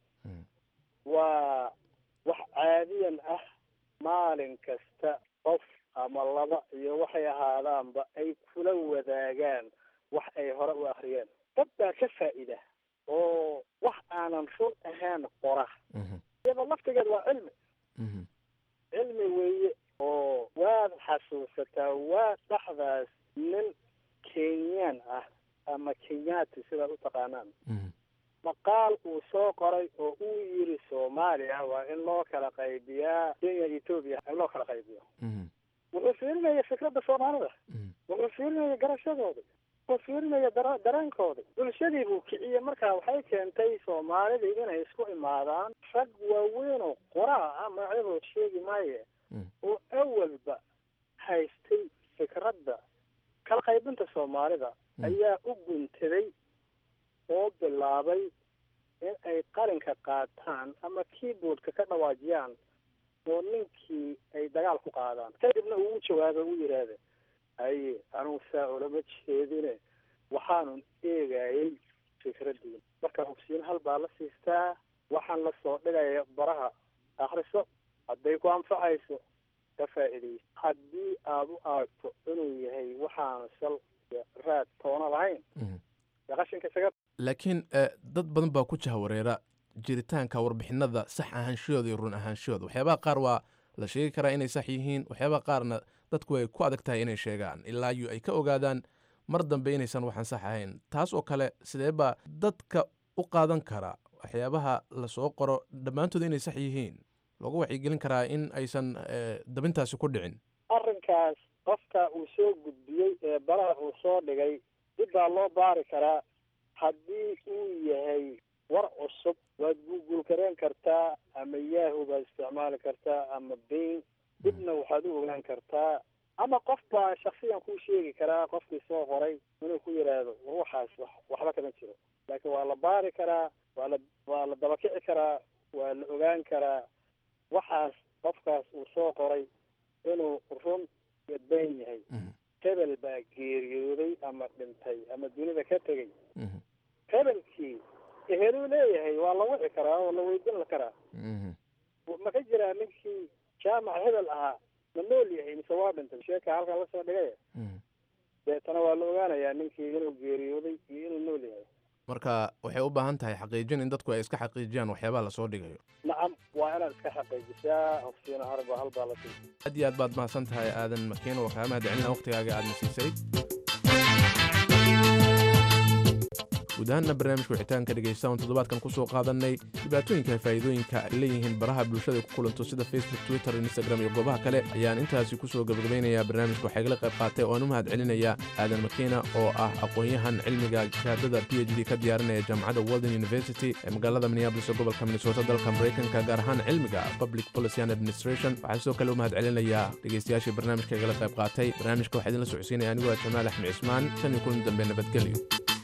waa wax caadiyan ah maalin kasta qof ama laba iyo waxay ahaadaanba ay kula wadaagaan wax ay hore u akriyeen dad baa ka faa'iida oo wax aanan run ahaan qora iyadoo laftigeed waa cilmi cilmi weeye oo waad xasuusataa waa dhaxdaas nin kenyaan ah ama kenyaati sidaad u taqaanaan maqaal uu soo qoray oo uu yiri soomaaliya waa in loo kala qaybiyaa kenya etoobiya in loo kala qaybiyo wuxuu fiirinaya fikradda soomaalida wuxuu fiirinaya garashadooda wuxuu fiirinaya dara dareenkooda bulshadii buu kiciyey markaa waxay keentay soomaalidii inay isku imaadaan rag waaweyn oo qoraa ah magacyadood sheegi maaye oo awalba haystay fikradda kala qaybinta soomaalida ayaa u guntaday oo bilaabay in ay qalinka qaataan ama keyboardka ka dhawaajiyaan oo ninkii ay dagaal ku qaadaan kadibna uu u jawaabay u yidhaahda haye anugu saa ulama jeedine waxaanun eegayay fikraddiin marka hogsiin hal baa la siistaa waxaan la soo dhigaya baraha akriso hadday ku anfacayso ka faa'iidayso haddii aada u aragto inuu yahay waxaanu sal raad toona lahayn dee qashinka isaga laakiin eh, dad badan baa ku jahawareera jiritaanka warbixinada sax ahaanshahooda iyo run ahaanshahooda waxyaabaha qaar waa la sheegi karaa inay sax yihiin waxyaabaha qaarna dadku ay ku adag tahay inay sheegaan ilaa iyo ay ka ogaadaan mar dambe inaysan waxaan sax ahayn taas oo kale sidee baa dadka u qaadan kara waxyaabaha lasoo qoro dhammaantood inay sax yihiin loogu wacyigelin karaa in aysan eh, dabintaasi ku dhicin arrinkaas qofka uu soo gudbiyey ee baraha uu soo dhigay dib baa loo baari karaa haddii uu yahay war cusub waad google gareen kartaa ama yahoo baad isticmaali kartaa ama bain dibna waxaad u ogaan kartaa ama qof baa shaksiyan kuu sheegi karaa qofkii soo qoray inuu ku yidhaahdo war waxaas wax waxba kama jiro laakiin waa la baari karaa waa la waa la dabakici karaa waa la ogaan karaa waxaas qofkaas uu soo qoray inuu run iyo been yahay hebel baa geeriyooday ama dhintay ama dunida ka tegay hebelkii eheluu leeyahay waa la wici karaa oo la weydiin karaa ma ka jiraa ninkii jaamac hebel ahaa ma nool yahay mise waa dhintay sheeka halkaa lasoo dhigay deetana waa la ogaanayaa ninkii inuu geeriyooday iyo inuu nool yahay marka waxay u baahan tahay xaqiijin in dadku ay iska xaqiijiyaan waxyaabaha lasoo dhigayo nacam waa inaad iska xaqiijisaa hofsiina harba halbaa la siisay aad iyo aad baad mahadsan tahay aadan makiin oo kaamaha dicilina waqtigaaga aadna siisay guud ahaanna barnaamijka wixitaanka dhegaysta oon toddobaadkan ku soo qaadanay dhibaatooyinka faa'iidooyinka ay leeyihiin baraha bulshada ku kulanto sida facebook twitter instagram iyo goobaha kale ayaan intaasi ku soo gabagabaynayaa barnaamijka waxaa igala qayb qaatay oon u mahad celinaya aadan makiina oo ah aqoon-yahan cilmiga shahaadada p h d ka diyaarinaya jaamacadda walden university ee magaalada minneabolis ee gobolka minnesota dalka maraykanka gaar ahaan cilmiga public policy and administration waxaa sidoo kale u mahad celinayaa dhegaystayaashii barnaamijka igala qayb qaatay barnaamijka waxaa idinla socodsiinaya anigoo ah jamaal axmed cismaan tan iyo kulan dambe nabadgelyo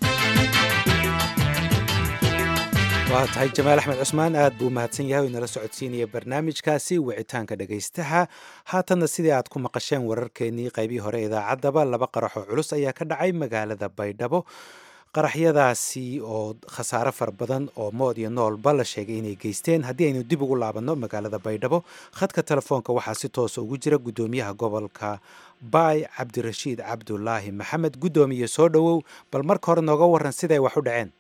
waa tahay jamaal axmed cusmaan aad buu mahadsan yahay oo inala socodsiinaya barnaamijkaasi wicitaanka dhegaystaha haatanna sidii aad ku maqasheen wararkeenii qaybihii hore idaacaddaba laba qaraxoo culus ayaa ka dhacay magaalada baydhabo qaraxyadaasi oo khasaare fara badan oo mood iyo noolba la sheegay inay geysteen haddii aynu dib ugu laabanno magaalada baydhabo khadka telefoonka waxaa si toosa ugu jira guddoomiyaha gobolka baay cabdirashiid cabdulaahi maxamed guddoomiye soo dhowow bal marka hore nooga waran siday wax u dhaceen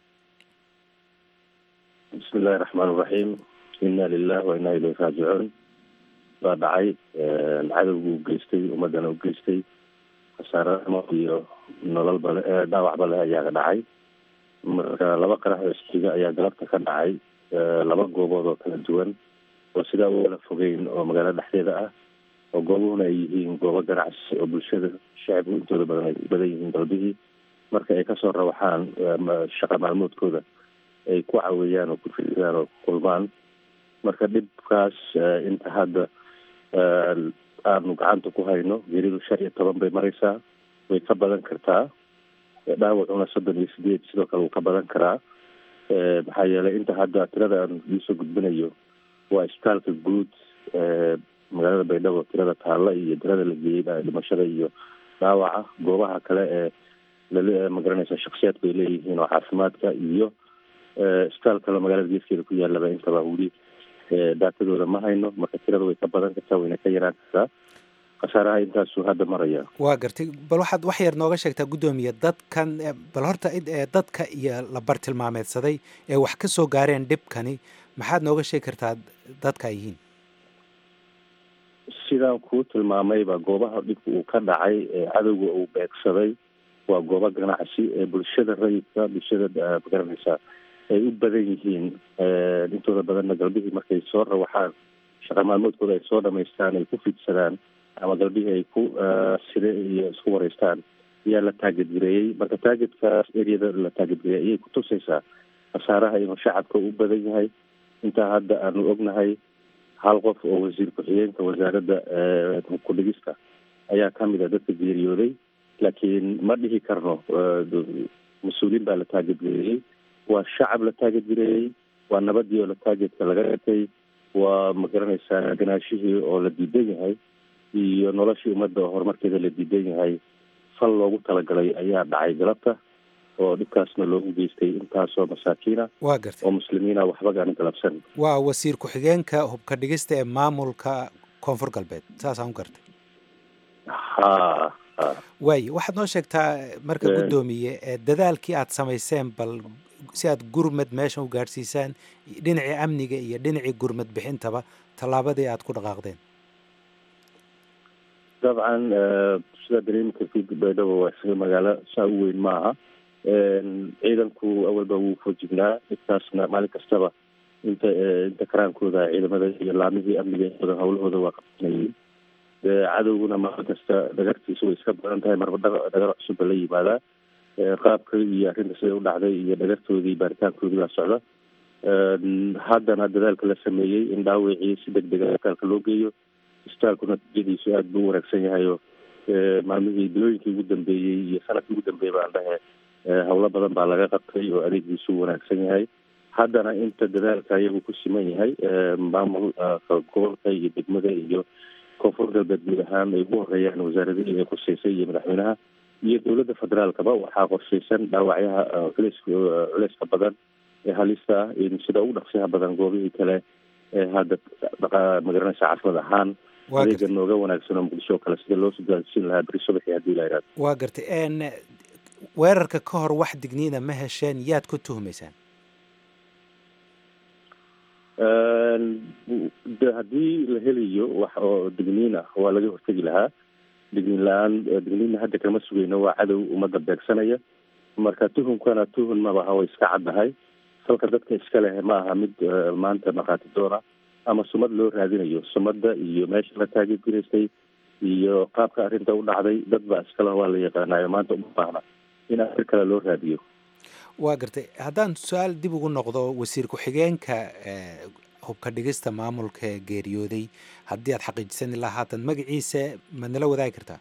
bismi illaahi raxmaan iraxiim inna lilah wa inna ilayhi raajicuun baa dhacay cadowgu u geystay ummadana u geystay khasaaramo iyo nololba le dhaawacba leh ayaa ka dhacay marka laba qarax oo isxiga ayaa galabta ka dhacay laba goobood oo kala duwan oo sidaa ugala fogeyn oo magaalo dhexdeeda ah oo goobuhuna ay yihiin goobo ganacsi oo bulshada shacibku intooda badan ay badan yihiin galbihii marka ay kasoo rawaxaan shaqa maalmoodkooda ay ku caweeyaan oo ku fiidaan oo kulmaan marka dhibkaas inta hadda aanu gacanta ku hayno geridu shan iyo toban bay maraysaa way ka badan kartaa dhaawacuna soddon iyo sideed sidoo kale wuu ka badan karaa maxaa yeelay inta hadda tirada aan iisoo gudbinayo waa isbitaalka guud magaalada baydhabo tirada taalla iyo tirada la geeyey dhimashada iyo dhaawaca goobaha kale ee lal magaranaysa shaksiyaadku ay leeyihiin oo caafimaadka iyo isbitaal kale magaalada geeskeeda ku yaalaba intaba weli daatadooda ma hayno marka tirada way ka badan kartaa wayna ka yaraan kartaa khasaaraha intaasuu hadda maraya waa gartay bal waxaad wax yar nooga sheegtaa guddoomiye dadkan bal horta dadka iyo la bartilmaameedsaday ee wax ka soo gaareen dhibkani maxaad nooga sheegi kartaa dadka ay yihiin sidaan kuu tilmaamayba goobaha dhibka uu ka dhacay ee cadowga uu beegsaday waa goobo ganacsi ee bulshada rayidka bulshada magaranaysa ay u badan yihiin intooda badanna galbihii markay soo rawaxaan shaqa maalmoodkooda ay soo dhamaystaan ay ku fidsadaan ama galbihii ay ku side iyo isku wareystaan ayaa la taagedgareeyey marka taagedkaas eryada la taagedgareeyay ayay kutusaysaa khasaaraha inuu shacabka u badan yahay intaa hadda aanu ognahay hal qof oo wasiir ku-xigeenka wasaaradda ku-dhigista ayaa kamid a dadka geeriyooday laakiin ma dhihi karno mas-uuliin baa la taagedgareeyey waa shacab la taagedgareeyey waa nabadii oo la taageedka laga gatay waa magaranaysaa ganaashihii oo la diidan yahay iyo noloshii ummadda oo horumarkeeda la diidan yahay fal loogu talagalay ayaa dhacay galabta oo dhibkaasna loogu geystay intaasoo masaakiina waa gartay oo muslimiina waxba gaani galabsan waa wasiir ku-xigeenka hubka dhigista ee maamulka koonfur galbeed saasaan u gartay ha waayo waxaad noo sheegtaa marka guddoomiye dadaalkii aad samayseen bal si aad gurmad meeshan u gaadhsiisaan dhinacii amniga iyo dhinacii gurmad bixintaba tallaabadii aad ku dhaqaaqdeen dabcan sidaa dareemi kartid baydhabo waa isaga magaalo saa u weyn ma aha ciidanku awalba wuu fojignaa intaasna maalin kastaba inta inta karaankooda ciidamada iyo laamihii amniga badan hawlahooda waa qabsanayeen cadowguna maalin kasta dhagartiisa way iska badan tahay marba dhagar cusubba la yimaadaa qaabka iyo arrinta siday u dhacday iyo dhagartoodii baaritaankoodii baa socda haddana dadaalka la sameeyey in dhaawicii si deg dega isbitaalka loo geeyo isbitaalkuna natiijadiisu aada buu wanaagsan yahay oo maalmihii bilooyinkii ugu dambeeyey iyo sanadkii ugu dambeeyey baan dhahe howlo badan baa laga qabtay oo adeegiisu wanaagsan yahay haddana inta dadaalka iyagu ku siman yahay maamul gobolka iyo degmada iyo koonfur galbeed guud ahaan ay ugu horeeyaan wasaaradihii ay khuseysay iyo madaxweynaha iyo dowladda federaalkaba waxaa qorsheysan dhaawacyaha culeys culeyska badan ee halista ah in sida ugu dhaqsiyaha badan goobihii kale ee hadda magaranaysa caasimad ahaan adeega nooga wanaagsan oo muqdisho kale sida loo soo gaarsiin lahaa beri subaxii haddii la yidhahdo waa gartay weerarka ka hor wax digniina ma hesheen yaad ku tuhmaysaan de haddii la helayo wax oo digniin ah waa laga hortegi lahaa digniin la-aan digniinna hadda kama sugeyno waa cadow ummadda beegsanaya marka tuhunkana tuhun mabaha way iska caddahay salka dadka iska leh ma aha mid maanta markhaati doona ama sumad loo raadinayo sumadda iyo meesha la taageergaraystay iyo qaabka arrinta u dhacday dad baa iskale waa la yaqaanayo maanta uma baahna in arrin kale loo raadiyo waa gartay haddaan su-aal dib ugu noqdo wasiir ku-xigeenka hubka dhigista maamulka geeriyooday haddii aad xaqiijisan ilaa haatan magaciisa ma nala wadaagi kartaa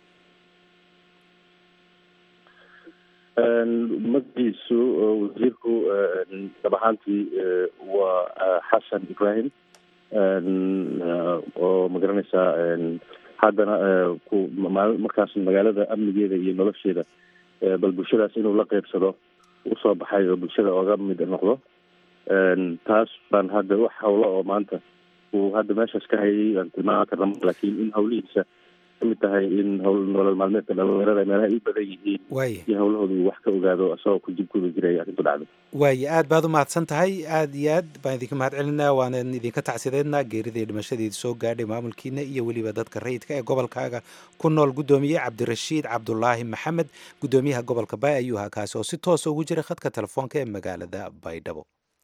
magaciisu wasiirku dab ahaantii waa xasan ibrahim oo magaranaysaa haddana markaas magaalada amnigeeda iyo nolosheeda bal bulshadaas inuu la qeybsado usoo baxay oo bulshada oga mid noqdo taas baan hadda wax hawlo oo maanta uu hadda meeshaas ka hayay aan tilmaami karna laakiin in hawlihiisa kamid tahay in hawl nolol maalmeedka dhalinyarada meelaha ay u badan yihiin iyo hawlahooda uu wax ka ogaado isagoo ku jibkuda jiray arrintu dhacday waayo aad baad u mahadsan tahay aad iyo aad baan idinka mahad celinaa waanan idinka tacsideednaa geeridii dhimashadiidi soo gaadhay maamulkiina iyo weliba dadka rayidka ee gobolkaaga ku nool guddoomiye cabdirashiid cabdulaahi maxamed guddoomiyaha gobolka bay ayuu ahaa kaasi oo si toosa ugu jiray khadka telefoonka ee magaalada baydhabo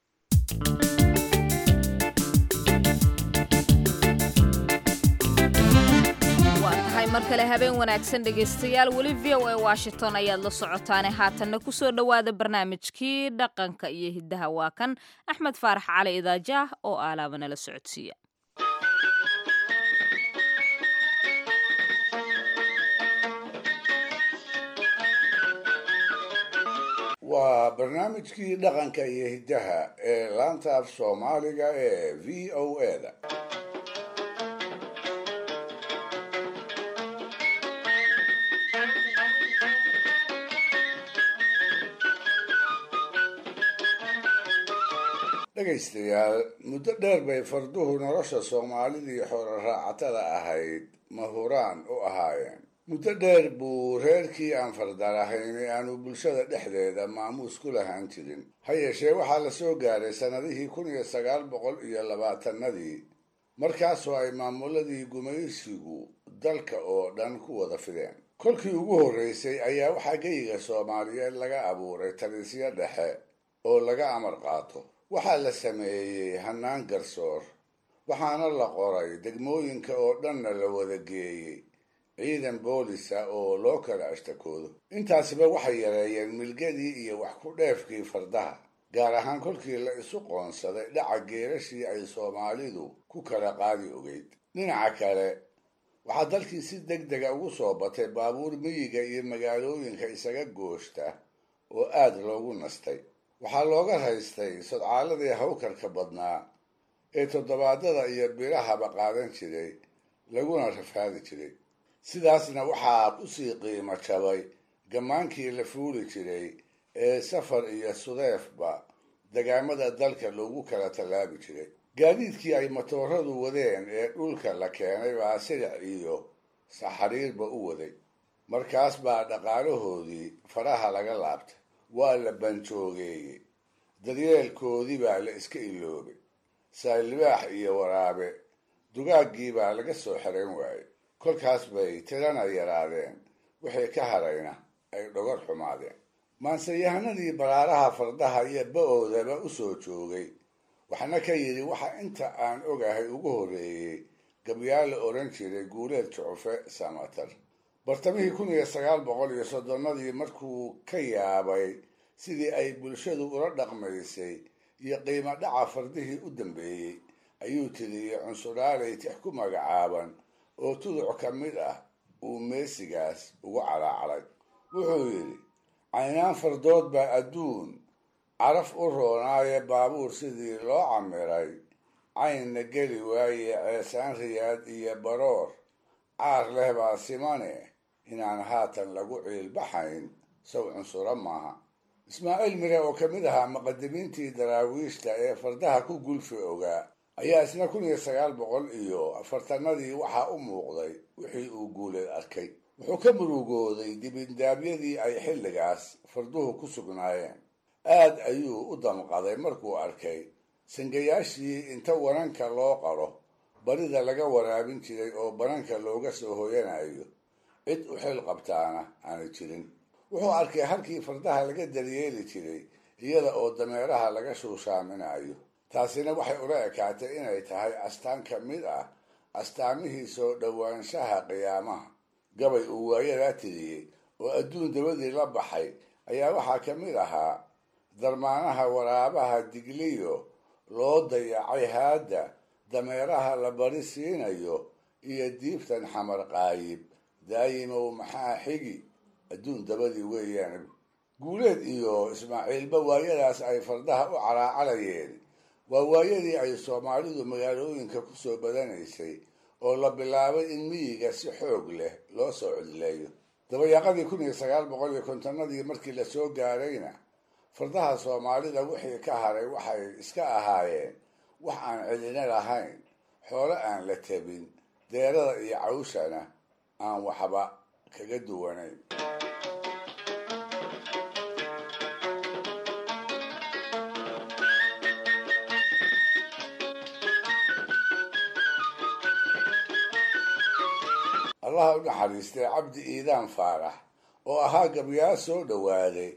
mar kale habeen wanaagsan dhegaystayaal weli v o a washington ayaad la socotaane haatanna kusoo dhowaada barnaamijkii dhaqanka iyo hiddaha waa kan axmed faarax cali idaajaah oo aalaaba nala socodsiiya waa barnaamijkii dhaqanka iyo hiddaha ee laanta af soomaaliga ee v o a da dhegaystayaal muddo dheer bay farduhu nolosha soomaalidii xoolo raacatada ahayd mahuraan u ahaayeen muddo dheer buu reerkii aan fardalahayn aanu bulshada dhexdeeda maamuus ku lahaan jirin ha yeeshee waxaa la soo gaaray sannadihii kun iyo sagaal boqol iyo labaatanadii markaasoo ay maamuladii gumaysigu dalka oo dhan ku wada fideen kolkii ugu horreysay ayaa waxaa geyiga soomaaliyeed laga abuuray talisyo dhexe oo laga amar qaato waxaa la sameeyey hannaan garsoor waxaana la qoray degmooyinka oo dhanna la wada geeyey ciidan boolisa oo loo kala ashtakoodo intaasiba waxay yareeyeen milgadii iyo wax ku dheefkii fardaha gaar ahaan kolkii la isu qoonsaday dhaca geerashii ay soomaalidu ku kala qaadi ogeyd dhinaca kale waxaa dalkii si deg dega ugu soo batay baabuur miyiga iyo magaalooyinka isaga gooshta oo aad loogu nastay waxaa looga haystay sodcaaladii hawkarka badnaa ee toddobaadada iyo bilahaba qaadan jiray laguna rafaadi jiray sidaasna waxaa kusii qiimo jabay gammaankii la fuuli jiray ee safar iyo sudeefba degaamada dalka loogu kala tallaabi jiray gaadiidkii ay matooradu wadeen ee dhulka la keenay baa silic iyo saxariirba u waday markaas baa dhaqaalahoodii faraha laga laabtay waa la banjoogeeyey daryeelkoodii baa la iska iloobay saalibaax iyo waraabe dugaaggii baa laga soo xerayn waayey kolkaas bay tirana yaraadeen wixii ka harayna ay dhogor xumaadeen maanseyahanadii baraaraha fardaha iyo ba-oodaba u soo joogay waxna ka yidhi waxa inta aan ogahay ugu horreeyey gabyaal la odhan jiray guuleed jucufe samatar bartamihii kun iyo sagaal boqol iyo soddonnadii markuu ka yaabay sidii ay bulshadu ula dhaqmaysay iyo qiimo dhaca fardihii u dambeeyey ayuu tiriyey cunsuraaley tix ku magacaaban oo tuduc ka mid ah uu meesigaas ugu calaacalay wuxuu yidhi caynaan fardood baa adduun caraf u roonaaye baabuur sidii loo camiray caynna geli waaye ceesaan riyaad iyo baroor caar leh baa simane inaan haatan lagu ciilbaxayn saw cunsuro maaha ismaaciil mire oo ka mid ahaa muqadimiintii daraawiishta ee fardaha ku gulfi ogaa ayaa isna kun iyo sagaal boqol iyo afartanadii waxaa u muuqday wixii uu guuleed arkay wuxuu ka murugooday dibindaabyadii ay xilligaas farduhu ku sugnaayeen aad ayuu u damqaday markuu arkay sangayaashii inta wananka loo qaro barida laga waraabin jiray oo bananka looga soo hoyanayo cid u xil qabtaana aana jirin wuxuu arkay halkii fardaha laga daryeeli jiray iyada oo dameeraha laga shuushaaminayo taasina waxay ula ekaatay inay tahay astaan ka mid ah astaamihii soo dhowaanshaha qiyaamaha gabay uu waayadaa tiriyey oo adduun dabadii la baxay ayaa waxaa ka mid ahaa darmaanaha waraabaha digliyo loo dayacay haadda dameeraha la bari siinayo iyo diibtan xamar qaayib daayimow maxaa xigi adduun dabadii weeyaan guuleed iyo ismaaciilba waayadaas ay fardaha u calaacalayeen waa waayadii ay soomaalidu magaalooyinka ku soo badanaysay oo la bilaabay in miyiga si xoog leh loo soo codleeyo dabayaaqadii kun iyo sagaal boqol iyo kontonadii markii lasoo gaarayna fardaha soomaalida wixii ka haray waxay iska ahaayeen wax aan cidina lahayn xoolo aan la tabin deerada iyo cawshana aan waxba kaga duwanayn allaha u naxariistay cabdi iidaan faarax oo ahaa gabyaa soo dhowaaday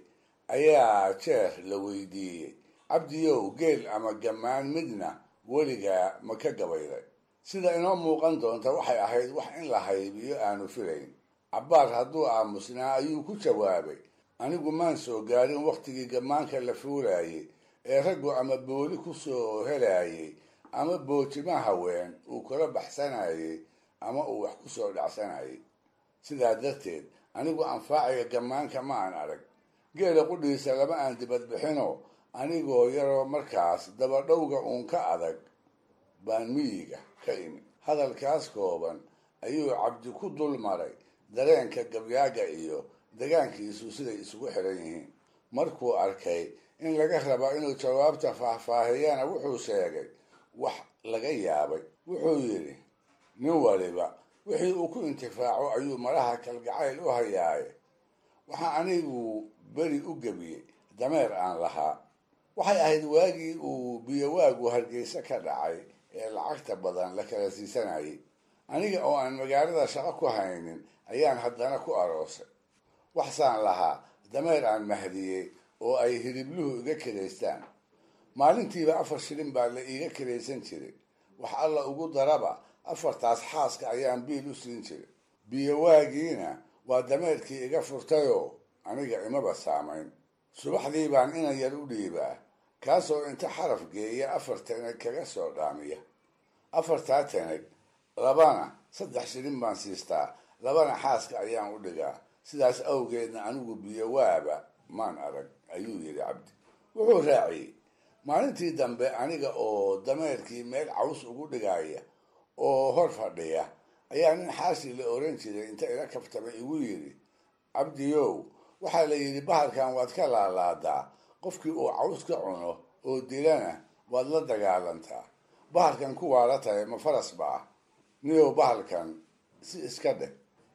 ayaa jeer la weydiiyey cabdiyow geel ama gammaan midna weligaa ma ka gabayday sida inoo muuqan doonta waxay ahayd wax in la haybiyo aanu filayn cabbaar hadduu aamusnaa ayuu ku jawaabay anigu maan soo gaarin wakhtigii gammaanka la fuulaayey ee raggu ama booli ku soo helaayey ama boojima haween uu kula baxsanayey ama uu wax ku soo dhacsanayay sidaa darteed anigu anfaaciga gammaanka ma aan arag geela qudhiisa lama aan dibadbixino anigoo yaroo markaas dabadhowga uun ka adag baan miyiga ka imi hadalkaas kooban ayuu cabdi ku dul maray dareenka gabyaaga iyo degaankiisu siday isugu xiran yihiin markuu arkay in laga raba inuu jawaabta faahfaahiyana wuxuu sheegay wax laga yaabay wuxuu yidhi nin waliba wixii uu ku intifaaco ayuu maraha kalgacayl u hayaaye waxaa anigu beri u gebiyey dameer aan lahaa waxay ahayd waagii uu biyowaagu hargeysa ka dhacay ee lacagta badan la kala siisanayay aniga oo aan magaalada shaqo ku haynin ayaan haddana ku aroosay waxsaan lahaa dameer aan mahdiyey oo ay hilibluhu iga kiraystaan maalintiiba afar shilin baa la iiga kiraysan jiray wax alla ugu daraba afartaas xaaska ayaan biil u siin jiray biyowaagiina waa dameerkii iga furtayoo aniga imaba saamayn subaxdii baan inan yar u dhiibaa kaasoo inta xaraf geeya afar tanag kaga soo dhaamiya afartaa tanag labana saddex shilin baan siistaa labana xaaska ayaan u dhigaa sidaas awgeedna anigu biyowaaba maan arag ayuu yidhi cabdi wuxuu raaciyey maalintii dambe aniga oo dameerkii meel caws ugu dhigaya oo hor fadhiya ayaa nin xaashi la oran jiray inta ila kabtamay igu yidhi cabdiyow waxaa la yidhi bahalkan waad ka laalaadaa qofkii uu caws ka cuno oo dilana waad la dagaalantaa bahalkan kuwaa la tahay ma faras ba ah niyow bahalkan si iska dheh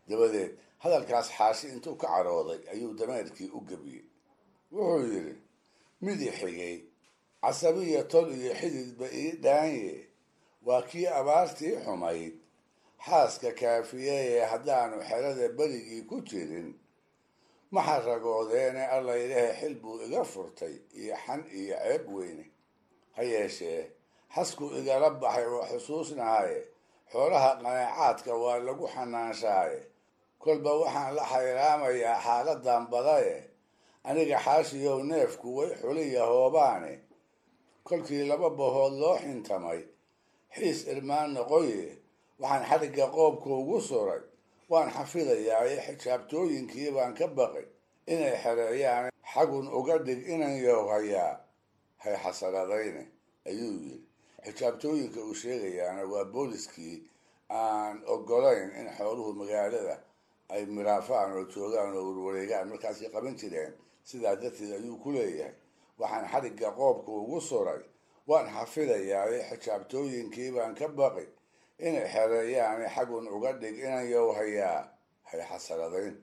dabadeed hadalkaas xaashi intuu ka carooday ayuu dameerkii u gebiyey wuxuu yidhi midi xigay casabiya tol iyo xididba ii dhaanye waa kii abaartii xumayd xaaska kaafiyeye haddaanu xerada berigii ku jirin ma xaragoodeene allaylehe xil buu iga furtay iyo xan iyo ceeb weyne ha yeeshee xasku igala baxay oo xusuusnahaye xoolaha qanaacaadka waa lagu xanaanshaaye kolba waxaan la xayraamayaa xaaladan badaye aniga xaashiyow neefku way xuliya hoobaane kolkii laba bahood loo xintamay xiis irmaan noqoye waxaan xadhigga qoobka ugu suray waan xafidayaaye xijaabtooyinkii baan ka baqay inay xereeyaan xagun uga dhig inan yowhayaa hay xasaladayne ayuu yidhi xijaabtooyinka uu sheegayaana waa booliskii aan ogolayn in xooluhu magaalada ay miraafaan oo joogaan oo warwareegaan markaasay qaban jireen sidaa darteed ayuu ku leeyahay waxaan xadhigga qoobka ugu suray waan xafidayaaye xijaabtooyinkii baan ka baqi inay xereeyaane xagun uga dhig inan yowhayaa hay xasaladayn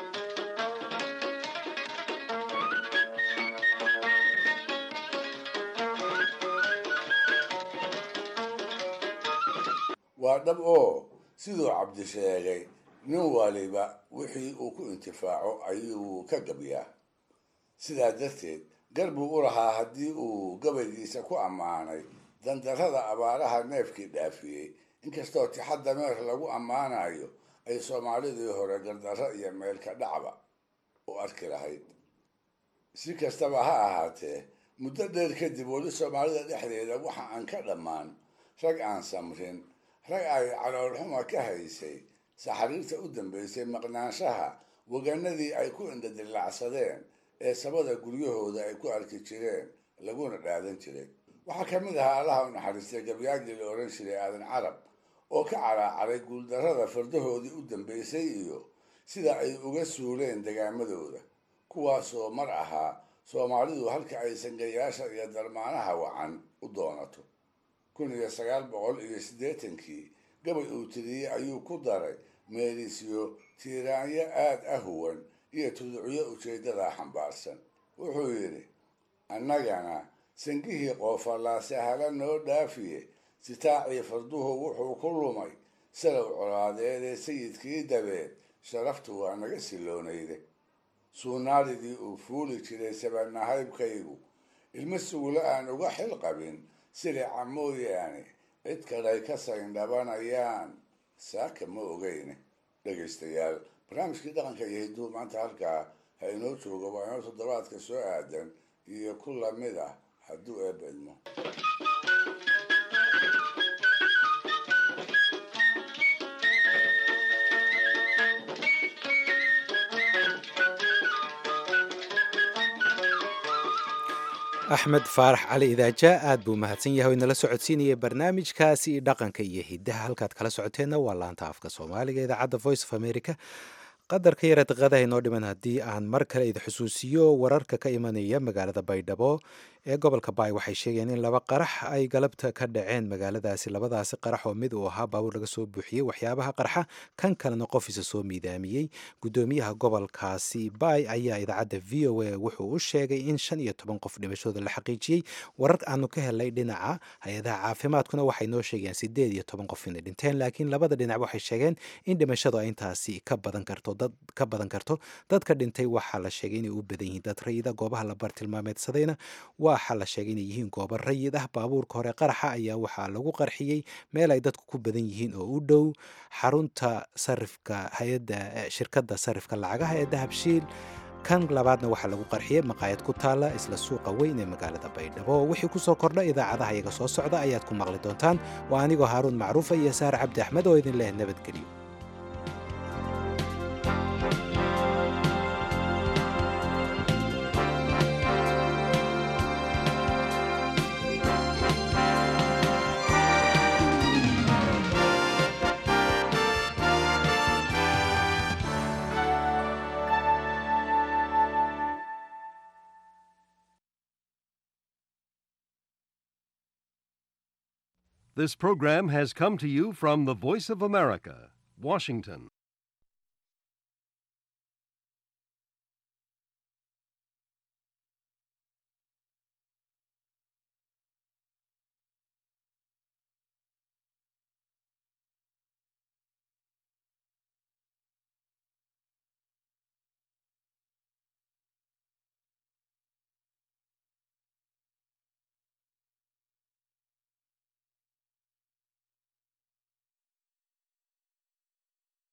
waa dhab oo siduu cabdi sheegay nin waliba wixii uu ku intifaaco ayuu ka gabyaa sidaa darteed gar buu u lahaa haddii uu gabaygiisa ku ammaanay dandarrada abaaraha neefkii dhaafiyey inkastoo tixa dameer lagu ammaanayo ay soomaalidii hore gardarro iyo meelka dhacba u arki lahayd si kastaba ha ahaatee muddo dheer kadib weli soomaalida dhexdeeda waxa aan ka dhammaan rag aan samrin rag ay caloolxuma ka haysay saxariirta u dambaysay maqnaanshaha waganadii ay ku indhadilacsadeen ee sabada guryahooda ay ku arki jireen laguna dhaadan jiray waxaa ka mid ahaa allaha u naxariistay gabyaagii la odhan jiray aadan carab oo ka caraacaray guuldarrada fardahoodii u dambaysay iyo sida ay uga suuleen degaamadooda kuwaasoo mar ahaa soomaalidu halka ay sangayaasha iyo darmaanaha wacan u doonato kun iyo sagaal boqol iyo siddeetankii gabay uu tiriyey ayuu ku daray meelisyo tiiraanyo aad ah huwan iyo tuducyo ujeeddadaa xambaarsan wuxuu yidhi annagana sangihii qoofallaa sahalo noo dhaafiye sitaacii farduhu wuxuu ku lumay salow colaadeedee sayidkii dabeed sharaftu waa naga siloonayde suunaalidii uu fuuli jiray sabanahaybkaygu ilmo sugulo aan uga xil qabin silica mooyaane cid kalay ka sayndhabanayaan saaka ma ogeyne dhegaystayaal barnaamijkii dhaqanka iyo hidduu maanta halkaa ha inoo joogo waa inoo toddobaadka soo aadan iyo ku lamid ah hadduu eebba idmo axmed faarax cali idaaja aad buu mahadsan yahay o inala socodsiinaya barnaamijkaasi dhaqanka iyo hidaha halkaad kala socoteenna waa laanta afka soomaaliga idaacadda voice of america qadarka yara daqadaha inoo dhiman haddii aan mar kale idi xusuusiyo wararka ka imanaya magaalada baydhabo ee gobolka baay waxay sheegeen in laba qarax ay galabta ka dhaceen magaaladaasi labadaasi qarax oo mid uu ahaa baabuur laga soo buuxiyey waxyaabaha qarxa kan kalena qofiisa soo miidaamiyey gudoomiyaha gobolkaasi baay ayaa idaacadda v o a wuxuu u sheegay in shan iyo toban qof dhimashooda la xaqiijiyey warar aanu ka helnay dhinaca hay-adaha caafimaadkuna waxay noo sheegeen sideed iyo toban qof inay dhinteen laakiin labada dhinac waxay sheegeen in dhimashadu ay intaasi ka badan karto dad ka badan karto dadka dhintay waxaa la sheegay inay u badan yihiin dad rayida goobaha la bartilmaameedsadayna waxaa la sheegay inay yihiin goobo rayid ah baabuurka hore qaraxa ayaa waxaa lagu qarxiyey meel ay dadku ku badan yihiin oo u dhow xarunta sarifka hay-adda shirkadda sarifka lacagaha ee dahabshiil kan labaadna waxaa lagu qarxiyey maqaayad ku taalla isla suuqa weyn ee magaalada baydhabo wixii kusoo kordha idaacadaha iyaga soo socda ayaad ku maqli doontaan waa anigoo haaruun macruufa iyo saar cabdi axmed oo idin leh nabadgelyo This program has come to you from the Voice of America, Washington.